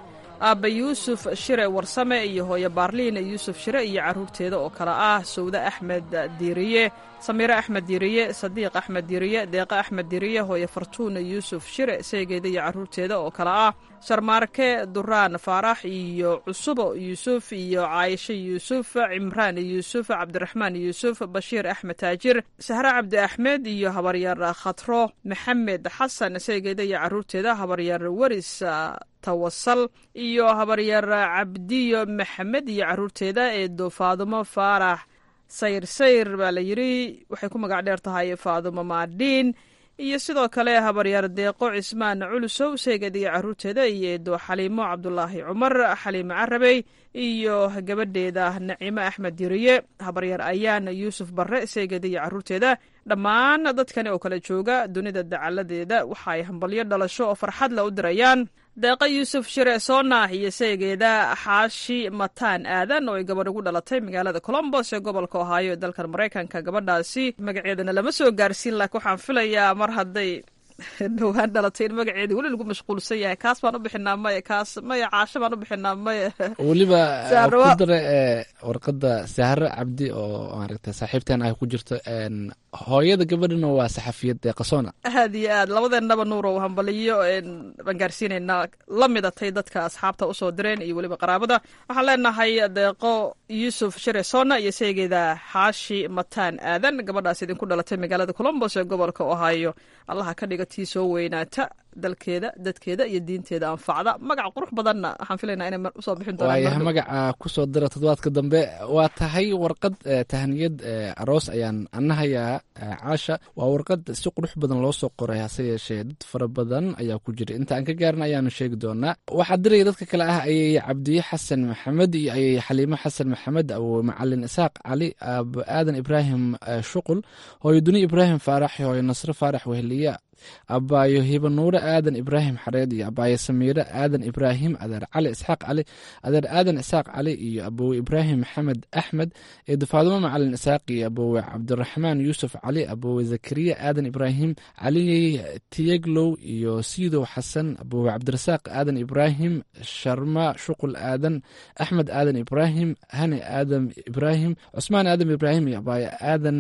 aabba yuusuf shire warsame iyo hooyo baarliin yuusuf shire iyo carruurteeda oo kale ah sawde axmed diiriye samiire axmed diiriye sadiiq axmed diiriye deeqe axmed diiriye hooyo fartuuna yuusuf shire seegeeda iyo carruurteeda oo kale ah sharmaarke duraan faarax iyo cusubo yuusuf iyo caayisho yuusuf cimraan yuusuf cabdiraxmaan yuusuf bashiir axmed taajir sahre cabdi axmed iyo habaryar khatro maxamed xasan seegeeda iyo carruurteeda habaryar weris tawasal iyo habaryar cabdiyo maxamed iyo carruurteeda eedo faadumo faarax sayr sayr baa la yidhi waxay ku magac dheer tahay faadumo maadhiin iyo sidoo kale habaryaar deeqo cismaan culusow seeged iyo carruurteeda iyo eedo xaliimo cabdulaahi cumar xaliimo carabey iyo gabadheeda naciimo axmed diriye habaryaar ayaan yuusuf barre seeged iyo carruurteeda dhammaan dadkani oo kale jooga dunida dacaladeeda waxa ay hambalyo dhalasho oo farxad la u dirayaan deeqa yuusuf shire soonah iyo seegeeda xaashi mataan aadan oo ay gabadh ugu dhalatay magaalada colombos ee gobolka ohaayo ee dalkan maraykanka gabadhaasi magaceedana lama soo gaarsiin laakiin waxaan filayaa mar hadday dhowaan dhalatay in magaceedii weli lagu mashquulsan yahay kaas baan u bixinaa maya kaas maya caasho baan u bixinaa maya weliba ku dare warqadda sahro cabdi oo maaragta saaxiibteen ah ku jirto hooyada gabadhana waa saxafiyad deeqasoona aad iyo aad labadeennaba nuurow hambaliyo baan gaarsiinaynaa la midatay dadka asxaabta usoo direen iyo weliba qaraabada waxaan leenahay deeqo yuusuf shire soona iyo seegeeda xaashi mataan aadan gabadhaas idinku dhalatay magaalada colombos ee gobolka ohaayo allaha ka dhiga tii soo weynaata dalkeeda dadkeeda iyo diinteeda anfacda magac qurux badanna waxaan filaynaa inay usoo bixin waayaha magaca kusoo dira toddobaadka dambe waa tahay warqad tahaniyad aroos ayaan anahayaa caasha waa warqad si qurux badan loo soo qoray hase yeeshee dad fara badan ayaa ku jira inta aan ka gaarin ayaanu sheegi doonaa waxaa diraya dadka kale ah ayay cabdiye xasan maxamed iyo ayay xaliimo xasan maxamed awowe macalin isaaq cali aabo aadan ibraahim shuqul hooyo duni ibraahim faarax hooyo nasre faarax weheliya abaayo hibanuure aadan ibraahim xareed iyo abaayo samiire aadan ibraahim adeer cali isxaaq cali adeer aadan isaaq cali iyo abowe ibraahim maxamed axmed eedo faadumo macalin isaaq iyo abowe cabdiraxmaan yuusuf cali abowe zakariya aadan ibraahim cali tiyeglow iyo siidow xasan abowe cabdirasaaq aadan ibraahim sharma shuqul aadan axmed aadan ibraahim hani aadan ibraahim cusmaan aadan ibraahim iyo abaayo aadan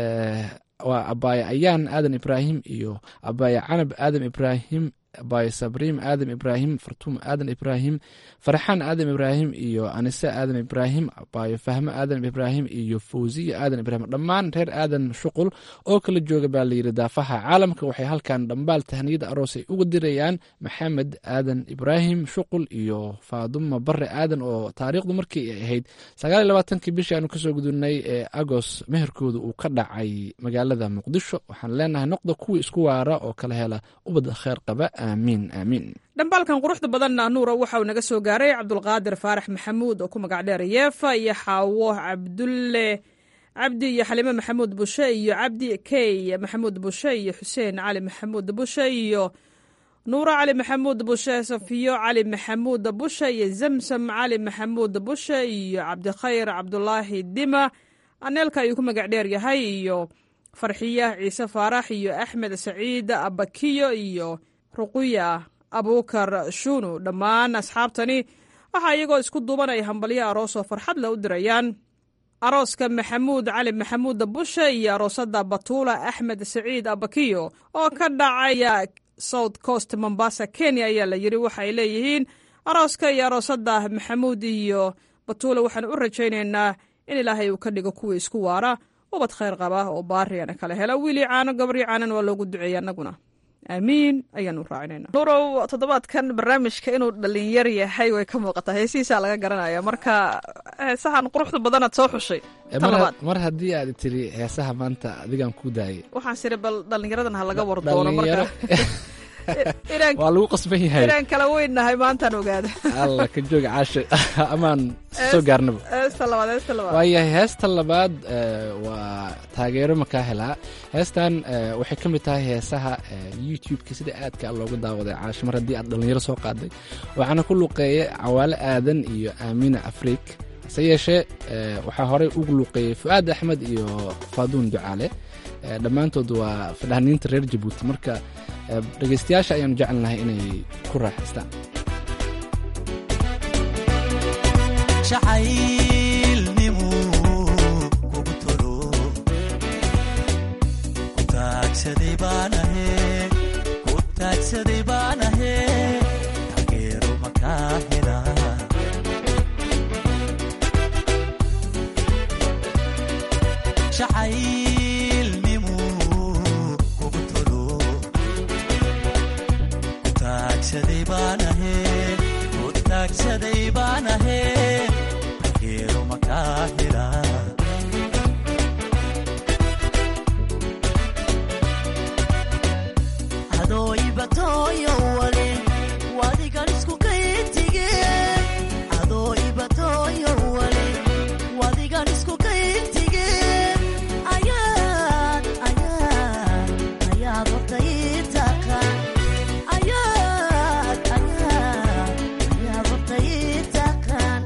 waa abaaye ayaan aadan ibraahim iyo abaaye canab aadan ibraahim abaaye sabriim aadan ibraahim fartuum aadan ibraahim farxaan aadan ibraahim iyo anise aadan ibraahim abaayo fahmo aadan ibraahim iyo fawsiya aadan ibraahim dhammaan reer aadan shuqul oo kala jooga baa layidhi daafaha caalamka waxay halkan dhambaal tahniyada aroos ay uga dirayaan maxamed aadan ibraahim shuqul iyo faaduma bare aadan oo taariikhdu markii ay ahayd sagaal iyo labaatankii bishii aanu kasoo gudubnay ee agos meherkooda uu ka dhacay magaalada muqdisho waxaan leenahay noqda kuwii isku waara oo kala hela ubad kheer qaba aamiin aamiin dhambaalkan quruxda badanna nuura waxa uu naga soo gaaray cabdulqaadir faarax maxamuud oo ku magac dheer yeefa iyo xaawo cabdulle cabdi iyo xaliime maxamuud bushe iyo cabdi key maxamuud bushe iyo xuseen cali maxamuud bushe iyo nuuro cali maxamuud bushe safiyo cali maxamuud bushe iyo zamsam cali maxamuud bushe iyo cabdikhayr cabdulaahi dima aneelka ayuu ku magac dheer yahay iyo farxiya ciise faarax iyo axmed saciid abakiyo iyo ruquya abuukar shuunu dhammaan asxaabtani waxaa iyagoo isku duuban ay hambalyo aroos oo farxad le u dirayaan arooska maxamuud cali maxamuud bushe iyo aroosada batuula axmed saciid abakiyo oo ka dhacaya south coast mombasa kenya ayaa la yidhi waxaay leeyihiin arooska iyo aroosada maxamuud iyo batuula waxaan u rajaynaynaa in ilaahay uu ka dhigo kuwii isku waara ubad khayr qaba oo baariyana kala hela wiilii caano gabrii caanan waa loogu duceeya annaguna aamiin ayaanu raacinayna nurow toddobaadkan barnaamijka inuu dhalinyar yahay way ka muuqataa heesihiisaa laga garanaya marka heesahan quruxda badanaad soo xushay mar haddii aad tiri heesaha maanta adigaan ku daayay waxaan siri bal dhalinyaradan ha laga war doono marka waa lagu qasban yahay inaan kala weynnahay maantaan ogaada alla ka jooga caasha amaan soo gaarnaba heesta labaad heesta labaad waayahay heesta labaad waa taageero makaa helaa heestan waxay ka mid tahay heesaha youtube-ka sida aadka loogu daawaday caasho mar haddii aad dhalinyaro soo qaaday waxaana ku luqeeyay cawaale aadan iyo aamina afriik hase yeeshee waxaa horey ugu luuqeeyey fu-aad axmed iyo faaduun ducaale dhammaantood waa fadhaniinta reer jabuuti marka dhegaystayaasha ayaanu jecelnahay inay ku raaxaystaan jacaylnimu kugu tolo ku taagsaday baanahe ku taagsaday baanahe taageero makaa hela jacaylnimu kugu tolo ku taagsaday baanahe ku taagsaday baanahe taageero makaa hela adooibatoyo wale wadigan isku kayintige adoo ibatoyo wale wadigan isku kayintige ayaad ayaad ayaad horta ii taqaan ayaad ayaad ayaad horta ii taqaan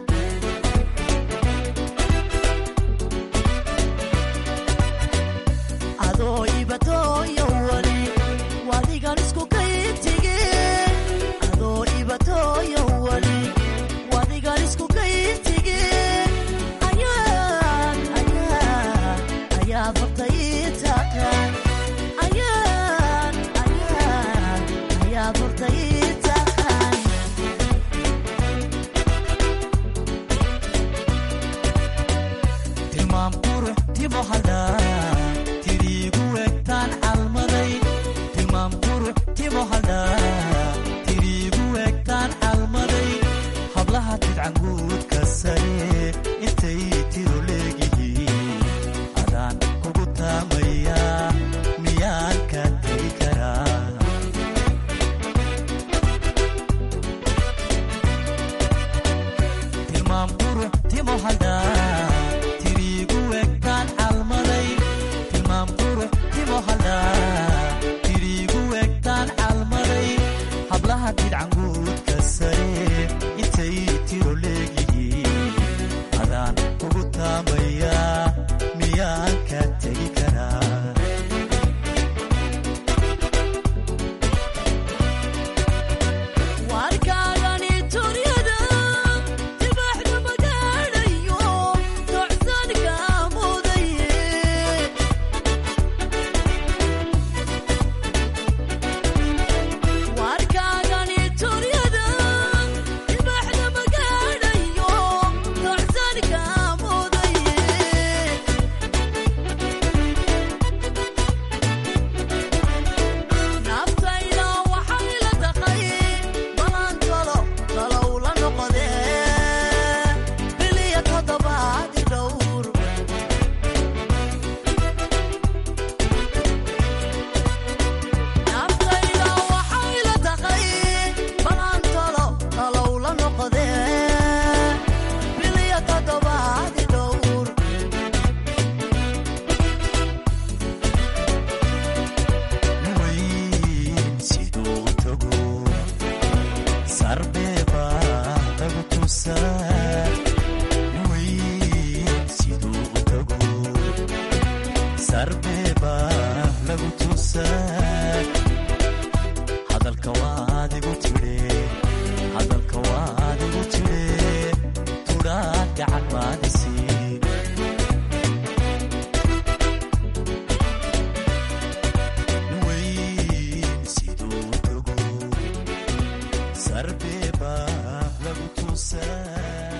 adoo ibatoyo wale wadigan isku kayintige adoo ibatoyo wale wadigan isku kayintige ayaad ayaad ayaad horta ii taqaan ayaad ayaad ayaad horta ii taqaan tilmaam qurux timo haldhaa tiriigu egtaan calmaday tilmaam qurux timo haldhaa tiriigu egtaan calmaday hablaha tidcanguudka sare intay tiro leegihiin adaan kugu taamayaa miyaan ka tegi karaa tilmaam qurux timo haldhaa tiriigu egtaan calmaday tilmaam qurux timo haldhaa tiriigu egtaan calmaday hablaha tidcanguudka sare intay tiro leegihiin adaan kugu taamayaa miyaan ka tegi karaa warkaagani turyada dibaxda magaadhayo tocsanka mudaye warkaagani turyada dibaxda magaadhayo tocsanka mudaye naftayda waxay la taqay balan talo talow la noqodee biliya toddobaadi dhowr naftayda waxay la taqay balan talo talow la noqodee biliya toddobaadi dhowr siduu tago sarbeeba lagu tusaa weyn siduu tago sarbeeba lagu tusaa hadalka waadigu tidhe hadalka waadigu tidhe tudhaa gacan maadisi weyn siduu tago sarbeeba lagu tusaa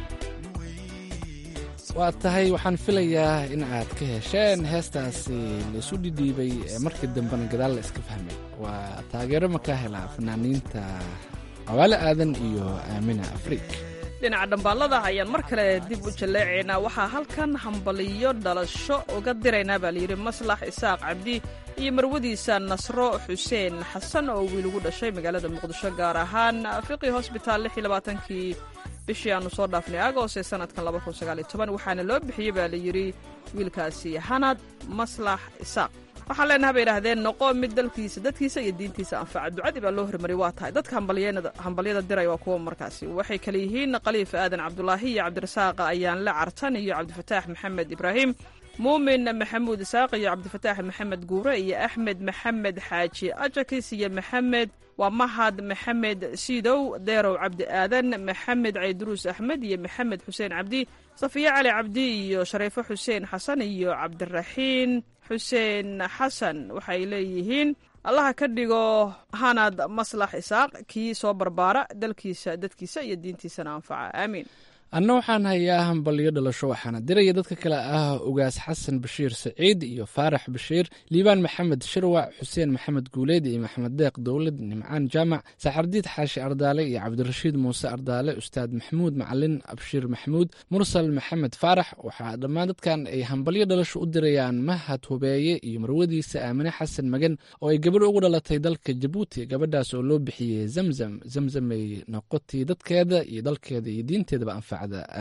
waa tahay waxaan filayaa in aad ka hesheen heestaasi laisu dhidhiibay ee markii dambena gadaal la iska fahmay waa taageero makaa hela fanaaniinta cawaale aadan iyo aamina afriik dhinaca dhambaalada ayaan mar kale dib u jalleecaynaa waxaa halkan hambaliyo dhalasho uga diraynaa baa layidhi maslax isaaq cabdi iyo marwadiisa nasro xuseen xasan oo wiil ugu dhashay magaalada muqdisho gaar ahaan fiqi hosbitaal kii bishii aanu soo dhaafnay agost ee sanadkan waxaana loo bixiyey baa layidhi wiilkaasi hanad maslax isaaq waxaan leenaha bay idhaahdeen noqo mid dalkiisa dadkiisa iyo diintiisa anfaca ducadii baa loo hormariyay waa tahay dadka hambalyada diray waa kuwa markaasi waxay kale yihiin khaliif aadan cabdulaahi iyo cabdirasaaqa ayaan la cartan iyo cabdifataax maxamed ibraahim muumin maxamuud isaaq iyo cabdifataax maxamed guure iyo axmed maxamed xaaji ajakis iyo maxamed waa mahad maxamed siidow deerow cabdi aadan maxamed cayduruus axmed iyo maxamed xuseen cabdi safiye cali cabdi iyo shareefo xuseen xasan iyo cabdiraxiin xuseen xasan waxay leeyihiin allaha ka dhigo hanad maslax isaaq kii soo barbaara dalkiisa dadkiisa iyo diintiisana anfaca aamiin anna waxaan hayaa hambalyo dhalasho waxaana diraya dadka kale ah ugaas xasan bashiir saciid iyo faarax bashiir liibaan maxamed shirwac xuseen maxamed guuleed iyo maxamed deeq dowlad nimcaan jaamac saxardiid xaashi ardaale iyo cabdirashiid muuse ardaale ustaad maxamuud macalin abshiir maxamuud mursal maxamed faarax waxaa dhammaan dadkan ay hambalyo dhalasho u dirayaan mahad hubeeye iyo marwadiisa aamine xasan magan oo ay gabadh ugu dhalatay dalka jabuuti gabadhaas oo loo bixiyey zamzam zamzamay noqotii dadkeeda iyo dalkeeda iyo diinteedaba anfaca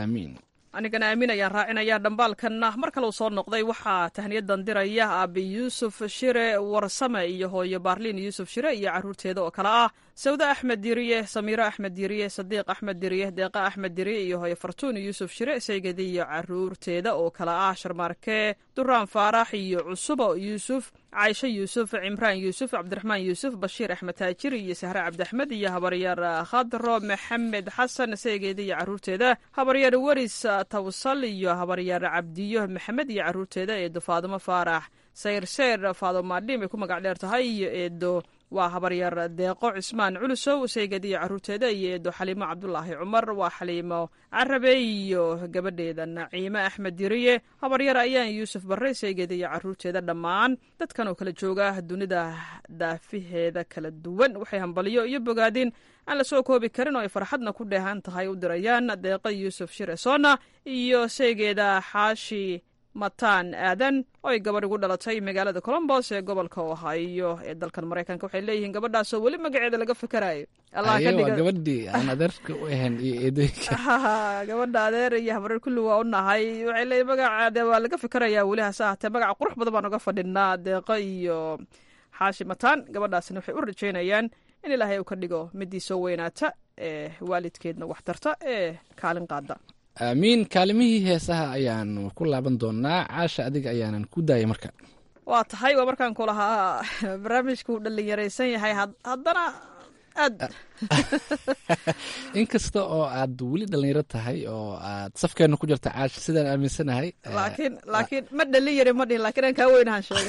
anigana aamin ayaan raacinayaa dhambaalkanna mar kale uu soo noqday waxaa tahniyadan diraya aabi yuusuf shire warsame iyo hooyo baarliin yuusuf shire iyo caruurteeda oo kale ah sawde axmed diriye samiiro axmed diriye sadiiq axmed diriye deeqa axmed diriye iyo hooyo fartuun yuusuf shire saygadi iyo caruurteeda oo kale ah sharmaarke duraan faarax iyo cusubo yuusuf caaisho yuusuf cimraan yuusuf cabdiraxmaan yuusuf bashiir axmed taajir iyo sahre cabdiaxmed iyo habaryaar khadro maxamed xasan saygeeda iyo caruurteeda habaryaar weris tawsal iyo habaryaar cabdiyo maxamed iyo caruurteeda eedo faadimo faarax sayrseer faadomaadhim ay ku magac dheer tahay iyo eedo waa habaryaar deeqo cismaan culusow saygad iyo caruurteeda iyo eedo xaliimo cabdulaahi cumar waa xaliimo carabe iyo gabadheeda naciime axmed diriye habaryar ayaan yuusuf barre saygeda iyo caruurteeda dhammaan dadkan oo kala jooga dunida daafiheeda kala duwan waxay hambaliyo iyo bogaadin aan la soo koobi karin oo ay farxadna ku dheehan tahay u dirayaan deeqa yuusuf shire soona iyo saygeeda xaashi mataan aadan oo ay gabadh ugu dhalatay magaalada colombos ee gobolka ohio ee dalkan maraykanka waxay leeyihiin gabadhaasoo weli magaceeda laga fikerayo gabadhii aan adeerka u ahayn iyo eedooyinka gabadha adeer iyo habareer kulli waa u nahay waxay leeyihin magacaade waa laga fikerayaa weli hase ahatee magaca qurux badan baan uga fadhinaa deeqo iyo xaashi mataan gabadhaasina waxay u rajeynayaan in ilaahay uu ka dhigo midii soo weynaata ee waalidkeedna wax tarta ee kaalin qaada aamiin kaalimihii heesaha ayaan ku laaban doonaa caasha adiga ayaanan ku daayay marka waa tahay waa markaan ku lahaa barnaamijku uu dhallinyaraysan yahay haddana aad inkasta oo aad weli dhalinyaro tahay oo aad safkeena ku jirta caasha sidaan aaminsanahay laakiin laakiin ma dhalin yari ma dhihin lakiin aan kaa weynahan sheegay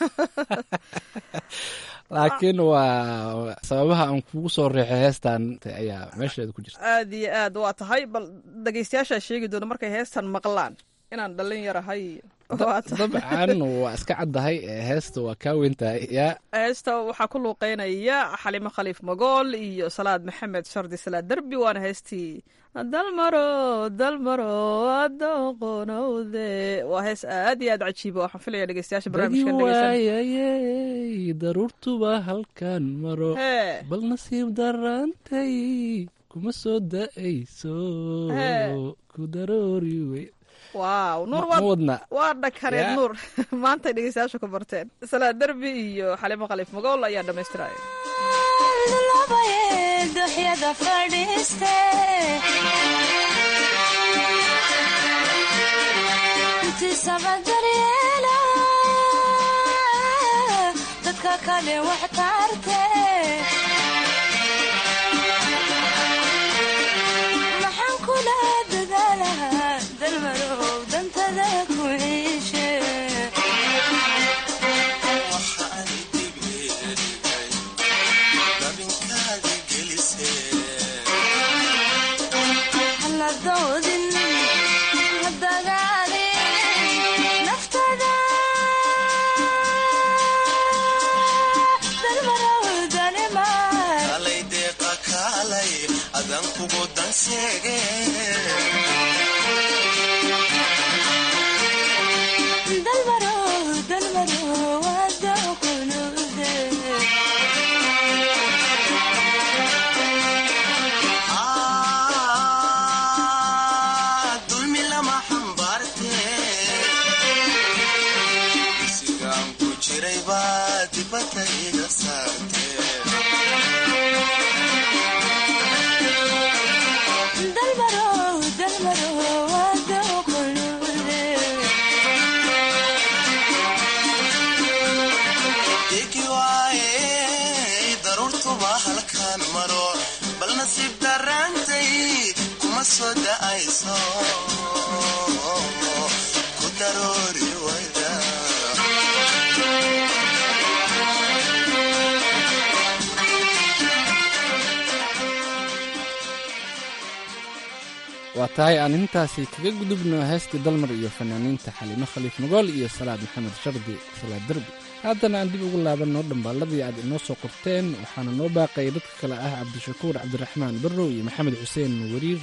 laakiin waa sababaha aan kugu soo reexay heestan ayaa meesheeda ku jirta aad iyo aad waa tahay bal dhegeystayaashaa sheegi doona markay heestan maqlaan inaan dhalin yarahay dabcan waa iska caddahay heesta waa kaa weyntahay yaa heesta waxaa ku luuqeynaya xalimo khaliif magool iyo salaad maxamed shardi salaad derbi waana heestii dalmaro dalmaro adoqonowde waa hees aad iyo aad cajiiba waxaan filaya dhegeystayaasha barnaamijkan waayayey daruurtuba halkan maro bal nasiib darantay kuma soo da'ayso ku daroori wey waaw nuur waa dhakareed nuur maantay dhegeystayaasha ku barteen salaad derbi iyo xalimo khaliif magool ayaa dhammaystiraya duxyada fadhiiste intiisaba daryeela dadka kale wax taarte maxaan kula dadaalahaa dalmarow dantada ku ciishe dalmarow danima hayso ku daroori wayda waa tahay aan intaasi kaga gudubno heestii dalmar iyo fanaaniinta xaliimo khaliif magool iyo salaad maxamed shardi salaad derbi haddana aan dib ugu laabanno dhambaalladii aad inoo soo qorteen waxaana noo baaqaya dadka kale ah cabdishakuur cabdiraxmaan barrow iyo maxamed xuseen wariir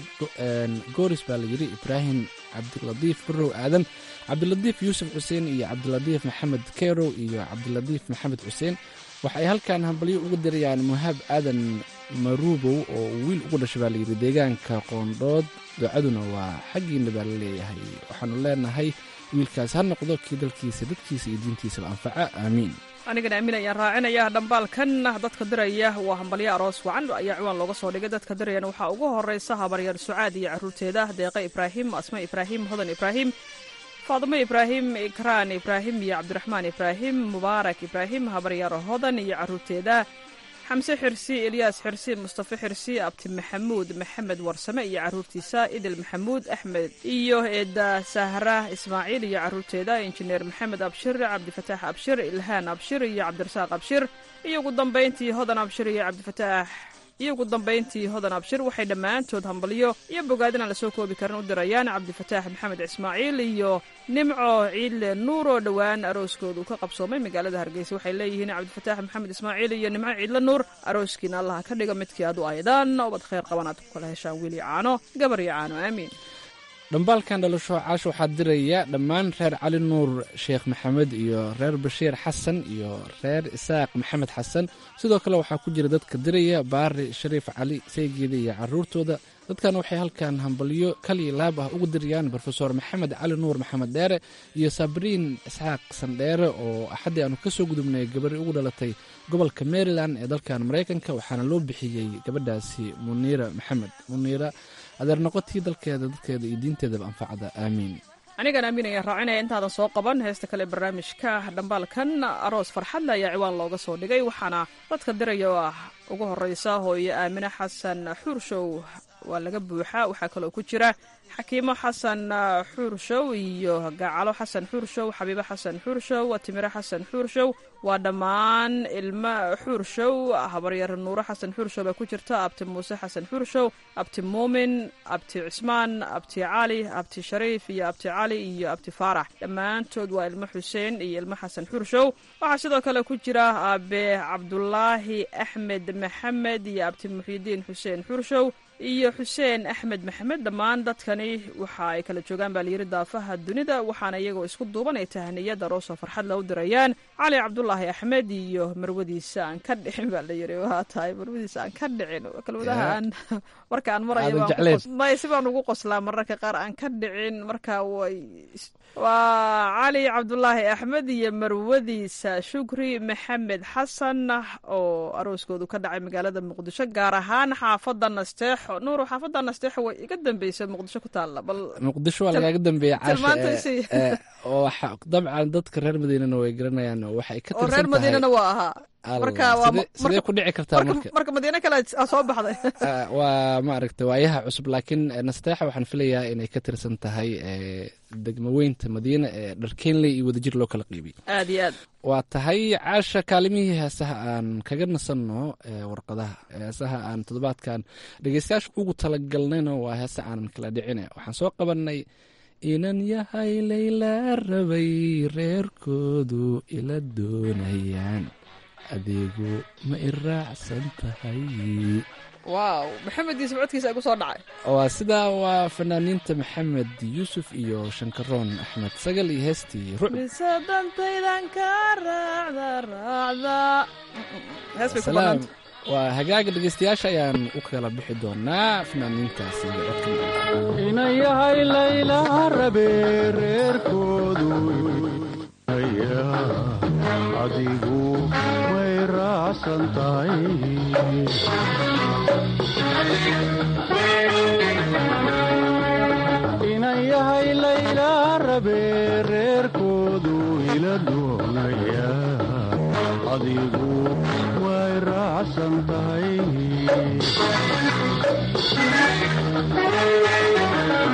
gooris baa la yidhi ibraahim cabdilatiif barrow aadan cabdilatiif yuusuf xuseen iyo cabdilatiif maxamed kerow iyo cabdilatiif maxamed xuseen waxa ay halkan hambalyo uga dirayaan muhaab aadan maruubow oo wiil ugu dhashay baa layidhi deegaanka qoondhood ducaduna waa xaggiina baa la leeyahay waxaanu leenahay wiilkaas ha noqdo kii dalkiisa dadkiisa iyo diintiisaba anfaca aamiin anigana aamin ayaan raacinaya dhambaalkan dadka diraya waa hambalyo aroos wacan ayaa ciwaan looga soo dhigay dadka dirayana waxaa ugu horeysa habaryar sucaad iyo caruurteeda deeqa ibraahim asma ibraahim hodan ibraahim faadimo ibraahim ikraan ibraahim iyo cabdiraxmaan ibraahim mubaarak ibraahim habaryar hodan iyo caruurteeda xamse xirsi elyaas xirsi mustafe xirsi abti maxamuud maxamed warsame iyo caruurtiisa idil maxamuud axmed iyo eeda sahra ismaaciil iyo caruurteeda injineer maxamed abshir cabdifataax abshir ilhaan abshir iyo cabdirasaaq abshir iyo ugu dambayntii hodan abshir iyo cabdifataax iyo ugu dambayntii hodan abshir waxay dhammaantood hambalyo iyo bogaadin aan lasoo koobi karin u dirayaan cabdifataax maxamed ismaaciil iyo nimco ciidle nuur oo dhowaan arooskooda uu ka qabsoomay magaalada hargeysa waxay leeyihiin cabdifataax maxamed ismaaciil iyo nimco ciidle nuur arooskiina allaha ka dhiga midkii aad u aydaan ubad khayr qaban aad ku kala heshaan wiil iyo caano gabar iyo caano aamiin dhambaalkan dhalasho caash waxaa diraya dhammaan reer cali nuur sheekh maxamed iyo reer bashiir xasan iyo reer isaaq maxamed xasan sidoo kale waxaa ku jira dadka diraya baari shariif cali saygeeda iyo caruurtooda dadkan waxay halkan hambalyo kaliya laab ah ugu dirayaan rofeor maxamed cali nuur maxamed dheere iyo sabriin isxaaq sandheere oo axaddii aanu kasoo gudubnay gabari ugu dhalatay gobolka maryland ee dalkan maraykanka waxaana loo bixiyey gabadhaasi muniira maxamed muniira adeer noqotii dalkeeda dadkeeda iyo diinteedaba anfacda aamiin anigan aamin ayaan raacinaya intaadan soo qaban heesta kale barnaamijka dhambaalkan aroos farxadle ayaa ciwaan looga soo dhigay waxaana dadka diraya oo ah ugu horeysa hooyo aamine xasan xuurshow waa laga buuxaa waxaa kaloo ku jira xakiimo xasan xuurshow iyo gacalo xasan xuurshow xabiibo xasan xuurshow timiro xasan xuurshow waa dhammaan ilmo xuurshow habaryar nuuro xasan xuurshow baa ku jirta abti muuse xasan xuurshow abti muumin abti cismaan abti cali abti shariif iyo abti cali iyo abti faarax dhammaantood waa ilmo xuseen iyo ilmo xasan xuurshow waxaa sidoo kale ku jira aabe cabdulaahi axmed maxamed iyo abti muxiidiin xuseen xuurshow iyo xuseen axmed maxamed dhammaan dadkani waxa ay kala joogaan baa layidhi daafaha dunida waxaana iyagoo isku duuban ay tahaniyada roosoo farxad la u dirayaan cali cabdulaahi axmed iyo marwadiisa aan ka dhicin baa layidhi waa tahay marwadiisa aan ka dhicin kelmadaha aan marka aan maraya si baan ugu qoslaa mararka qaar aan ka dhicin marka way waa cali cabdulaahi axmed iyo marwadiisa shukri maxamed xasan oo arooskoodu ka dhacay magaalada muqdisho gaar ahaan xaafada nasteexo nuuro xaafada nasteexo way iga dambeysa muqdisho ku taalla bal muqdisho waa lagaaga dambeeya caasha oo dabcan dadka reer madiinana way garanayaan oo waxay ka oo reer madiinana waa ahaa marka sidee ku dhici kartaa marka marka madiine kale aa soo baxday waa maaragta waayaha cusub laakiin nasteexa waxaan filayaa inay ka tirsan tahay degmaweynta madiine ee dharkeenley iyo wadajir loo kala qiibiyey aad iyo aad waa tahay caasha kaalimihii heesaha aan kaga nasanno warqadaha heesaha aan toddobaadkan dhegeystayaasha ugu talagalnayna waa heese aanan kala dhicine waxaan soo qabanay inan yahay layla rabay reerkoodu ila doonayaan adeegu ma i raacsan tahay waaw maxamed yuusuf codkiisa ay ku soo dhacay waa sidaa waa fanaaniinta maxamed yuusuf iyo shankaroon axmed sagal iyo heestii rucb mise dantaydan ka raacda raacda hees bay ku salaam banaanta waa hagaaga dhegeystayaasha ayaan u kala bixi doonaa fanaaniintaasi iyo codka ina yahay layla rabe reerkoodu adigu way raacsan tahay ina yahay layla rabe reerkoodu ila doonaya adigu way raacsan tahay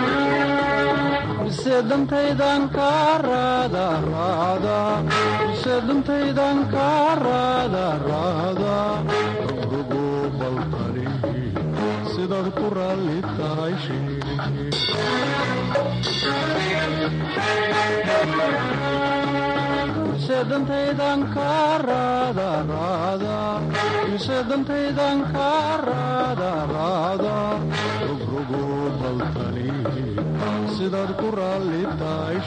mise dantaydan kaa raada raada mise dantaydan kaa raada raada rugo baltani sidaad ku raalli tahay mise dantaydan kaa raada raada mise dantaydan kaa raada raada rugrogo baltani sidaad ku raalli tahay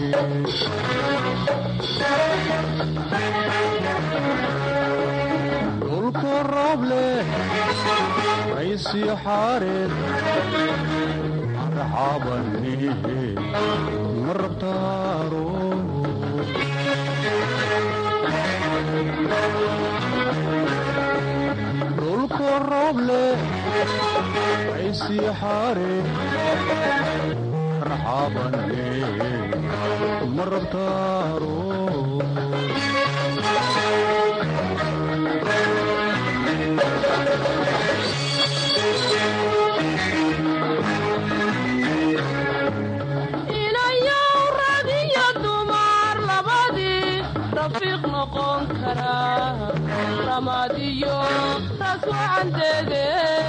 dhulku roob leh raysii xaareed marxabani ma rabtaaro dhulku roob leh raysii xaareed marxabani ma rabtaaro inayow rag iyo dumar labadii rafiiq noqon karaa ramaad iyo taas wacandeede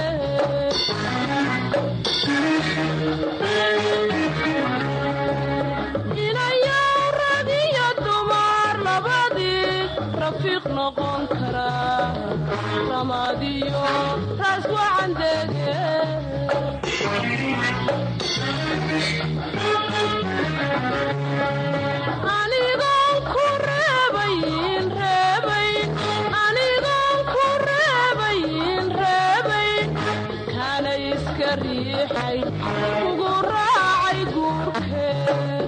inayow rag iyo dumar labadii rafiiq noqon karaa ramaad iyo taas wacandeede anigoon ku reebayn reebayn anigoon ku reebayn reebayn kana iska riixay ugu raacay guurkeed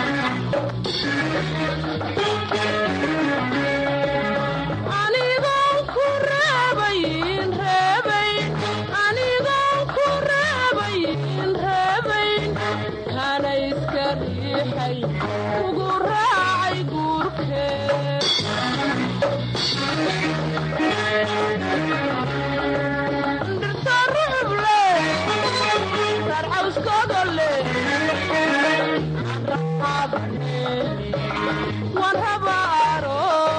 anigoon ku reebayn reebayn anigoon ku reebayn reebayn kana iska riixay ugu raacay guurkeed dhirta rucub leh sarcawskooda leh raxaabane waan habaaro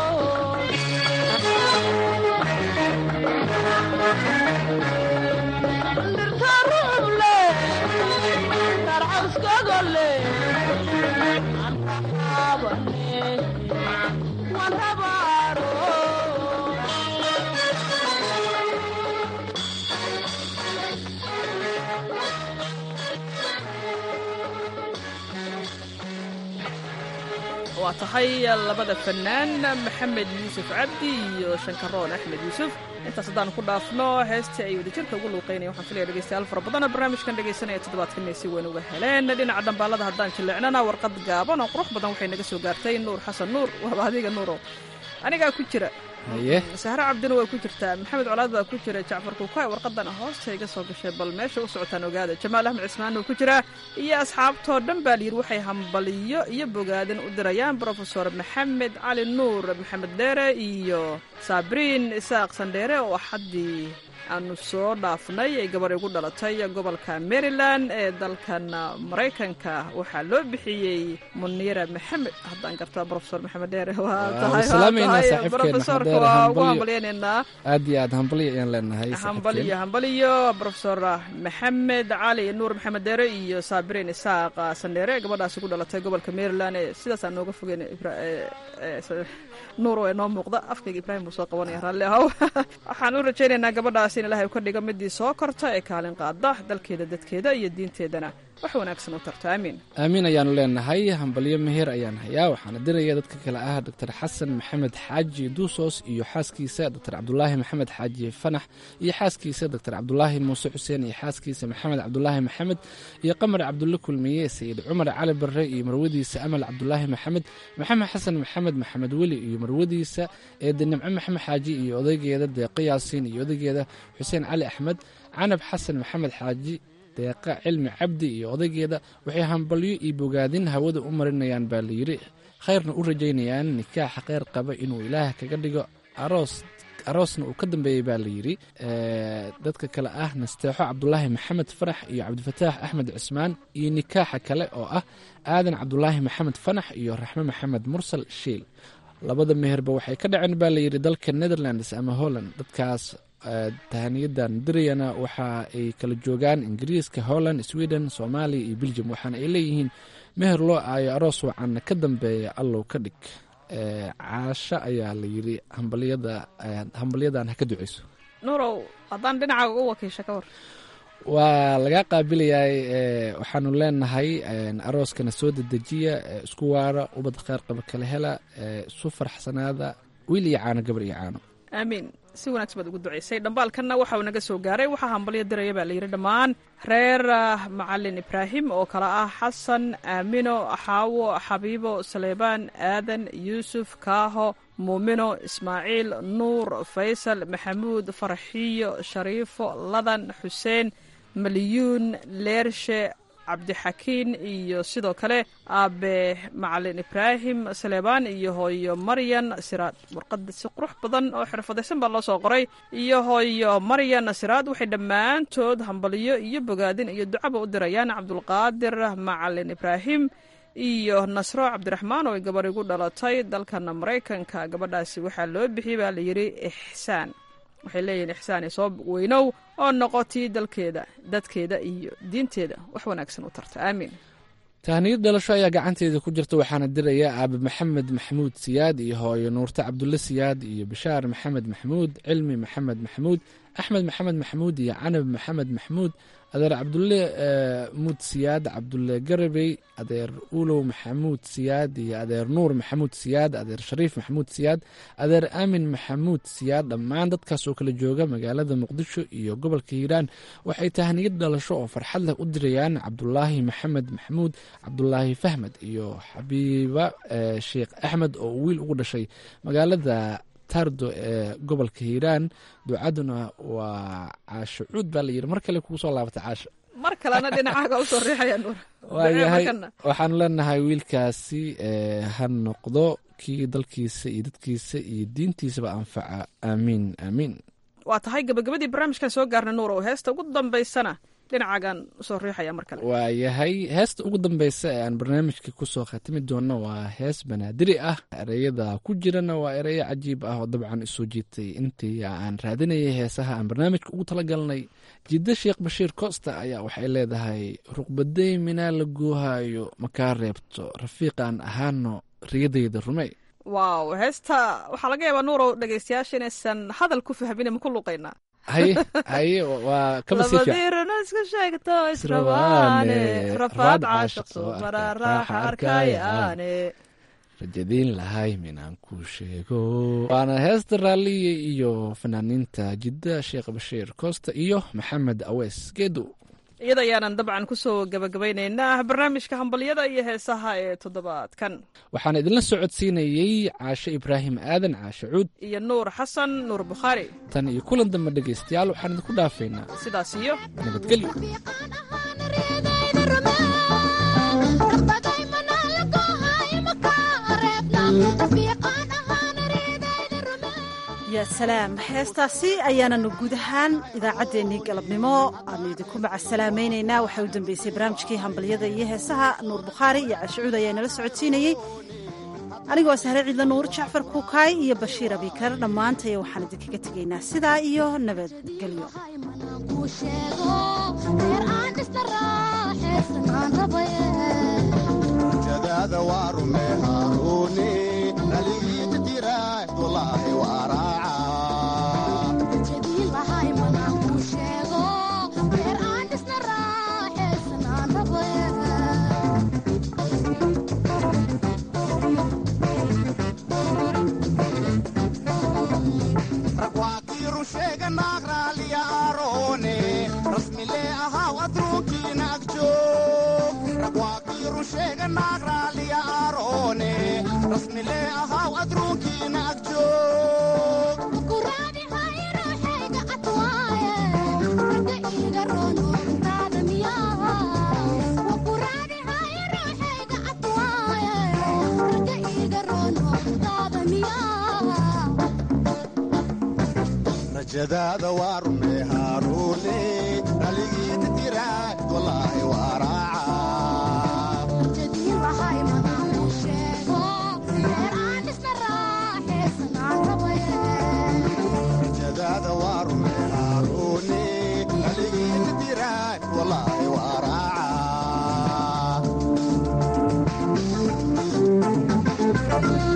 dhirta rucub leh sarcawskooda leh raxaabane waan habaaro waa tahay labada fanaan maxamed yuusuf cabdi iyo shankaroon axmed yuusuf intaas haddaan ku dhaafno heestii ay wadajirka ugu luuqeynaya waxaan filaya dhegeystayaal fara badana barnaamijkan dhegeysanaya toddobaadkan si weyn uga heleen dhinaca dhambaalada haddaan jilleecnana warqad gaaban oo qurux badan waxay naga soo gaartay nuur xasan nuur waaba adiga nuuro anigaa ku jira haye sahre cabdina waa ku jirtaa maxamed colaad baa ku jira jacfar kuukaay warqadana hoosta iga soo gashay bal meesha u socotaan ogaada jamaal axmed cismaan uu ku jiraa iyo asxaabtoo dhan baa layidhi waxay hambaliyo iyo bogaadin u dirayaan brofesor maxamed cali nuur maxamed dheere iyo saabriin isaaq sandheere oo axaddii aanu soo dhaafnay ay gabar igu dhalatay gobolka maryland ee dalkan maraykanka waxaa loo bixiyey muniira maxamed haddaan gartaa brofesor maxamed dheere waa tahay salaameynaa saaxiibkeena brofesorka Maxamed Dheere, waa ugu hambalyo. hambalyeyneenaa aad iyo aad hambalyo ayaan leenahay hambaliyo saaxiibkeen hambaliyo brofesor maxamed cali nuur maxamed deere iyo saabirin isaaq sandheere gabadhaasi ku dhalatay gobolka maryland ee sidaasaan nooga fogeyn Ibra- ee- ee- s- nuur oo inoo muuqda afkayga ibraahim buu soo qabanaya raalli ahow waxaan u rajaynaynaa gabadhaas in ilaahay ka dhigo midii soo korta ee kaalin qaada dalkeeda dadkeeda iyo diinteedana wax wanaagsan u tarto aamiin aamiin ayaanu leenahay hambalyo meher ayaan hayaa waxaana diraya dadka kale ah doctor xasan maxamed xaaji duusos iyo xaaskiisa doctor cabdulaahi maxamed xaaji fanax iyo xaaskiisa doctor cabdulaahi muuse xuseen iyo xaaskiisa maxamed cabdulaahi maxamed iyo qamar cabdulle kulmiye sayid cumar cali barre iyo marwadiisa amal cabdulaahi maxamed maxamed xasan maxamed maxamed weli iyo marwadiisa eede nimco maxamed xaaji iyo odaygeeda deeqo yaasiin iyo odaygeeda xuseen cali axmed canab xasan maxamed xaaji deeqa cilmi cabdi iyo odaygeeda waxay hambalyo iyo bogaadin hawada u marinayaan baa layidhi khayrna u rajaynayaan nikaaxa kheyr qaba inuu ilaah kaga dhigo aroos aroosna uu ka dambeeyey baa la yidhi dadka kale ah nasteexo cabdulaahi maxamed fanax iyo cabdifataax axmed cismaan iyo nikaaxa kale oo ah aadan cabdulaahi maxamed fanax iyo raxme maxamed mursal shiil labada meherba waxay ka dhaceen baa layidhi dalka netherlands ama holland dadkaas tahaniyadan dirayana waxa ay kala joogaan ingiriiska holland sweden soomaaliya iyo belgium waxaana ay leeyihiin meher loo aayo aroos wacanna ka dambeeya allow ka dhig caasho ayaa la yidhi hambalyada hambalyadan ha ka duceyso nuurow haddaan dhinacaaga u wakiisha ka war waa lagaa qaabilayaay waxaanu leenahay arooskana soo dedejiya isku waara ubad kheyr qaba kala hela isu farxsanaada wiil iyo caano gabar iyo caano aamiin si wanaagsan baad ugu duceysay dhambaalkanna waxa uu naga soo gaaray waxaa hambalyo diraya baa layidhi dhammaan reer macalin ibraahim oo kale ah xasan aamino xaawo xabiibo saleybaan aadan yuusuf kaaho muumino ismaaciil nuur faysal maxamuud farxiyo shariifo ladan xuseen maliyuun leershe cabdixakiin iyo sidoo kale aabe macalin ibraahim saleebaan iyo hooyo maryan siraad warqada si qurux badan oo xirfadaysan baa loo soo qoray iyo hooyo maryan siraad waxay dhammaantood hambaliyo iyo bogaadin iyo ducaba u dirayaan cabdulqaadir macalin ibraahim iyo nasro cabdiraxmaan oo ay gabar igu dhalatay dalkana maraykanka gabadhaasi waxaa loo bixiyey baa layidhi ixsaan waxay leeyihiin ixsaani soo weynow oo noqotii dalkeeda dadkeeda iyo diinteeda wax wanaagsan u tarta aamiin tahniyad dhalasho ayaa gacanteeda ku jirta waxaana diraya aabe maxamed maxamuud siyaad iyo hooyo nuurte cabdulle siyaad iyo bishaar maxamed maxamuud cilmi maxamed maxamuud axmed maxamed maxamuud iyo canab maxamed maxamuud adeer cabdulle muud siyaad cabdulle garabey adeer ulow maxamuud siyaad iyo adeer nuur maxamuud siyaad adeer shariif maxamuud siyaad adeer aamin maxamuud siyaad dhammaan dadkaas oo kala jooga magaalada muqdisho iyo gobolka hiiraan waxay tahniyad dhalasho oo farxad leh u dirayaan cabdulaahi maxamed maxamuud cabdulaahi fahmed iyo xabiiba sheekh axmed oo wiil ugu dhashay magaalada tardo ee gobolka hiiraan ducaduna waa caasho cuud baa layidhi mar kale kugu soo laabata caasho mar kalena dhinacaaga usoo riixaya nuur waayahay waxaanu leenahay wiilkaasi ha noqdo kii dalkiisa iyo dadkiisa iyo diintiisaba anfaca aamiin aamiin waa tahay gabagabadii barnaamijkan soo gaarna nuur oo heesta ugu dambaysana dhinacaagan usoo riixaya mar kale waayahay heesta ugu dambeysa ee aan barnaamijka kusoo khatimi doonno waa hees banaadiri ah ereyada ku jirana waa ereyo cajiib ah oo dabcan isoo jiitay intii aan raadinayay heesaha aan barnaamijka ugu talagalnay jiddo sheekh bashiir costa ayaa waxay leedahay ruqbaday minaa la goohayo makaa reebto rafiiqaan ahaano riyadayda rumey waaw heesta waxaa laga yaabaa nuurow dhegeystayaasha inaysan hadal ku fahmin ma ku luqaynaa haye haye waa kaba sii fiican labadirana iska sheegto israbaane rafaad caashaqso maraa raaxa arkayaane rajadiin lahay minaan ku sheego waana heesta raalliye iyo fanaaniinta jidda sheekh bashiir costa iyo maxamed awees geedo iyada ayaanan dabcan kusoo gabagabaynaynaa barnaamijka hambalyada iyo heesaha ee toddobaadkan waxaan idinla socodsiinayey caashe ibraahim aadan caashe cuud iyo nuur xasan nuur bukhaari tan iyo kulan dambe dhegaystayaal waxaan idinku dhaafaynaa sidaas iyo nabadgelyo yaa salaam heestaasi ayaananu guud ahaan idaacaddeenii galabnimo aanu idinku macasalaamaynaynaa waxaa u dambeysay barnaamijkii hambalyada iyo heesaha nuur bukhaari iyo cashucuud ayaa nala socodsiinayey anigoo sahre ciidla nuur jacfar kuukaay iyo bashiir abikar dhammaantaya waxaan idinkaga tegaynaa sidaa iyo nabadgelyo jadaada waa rume haaruuni dhaligiita tiraah walaahi waa raaca ragwaakii rusheega naag raaliya aaroone rasmilee ahaw adruunkiina agjoog ragwaakii rusheega naag raaliya aaroone rasmilee ahaw adruunkiina agjoog rajadaada waa rume haaruune raligiita tiraad walaahi waa raacarajadaada waa rume haaruune raligiita tiraad walaahi waa raaca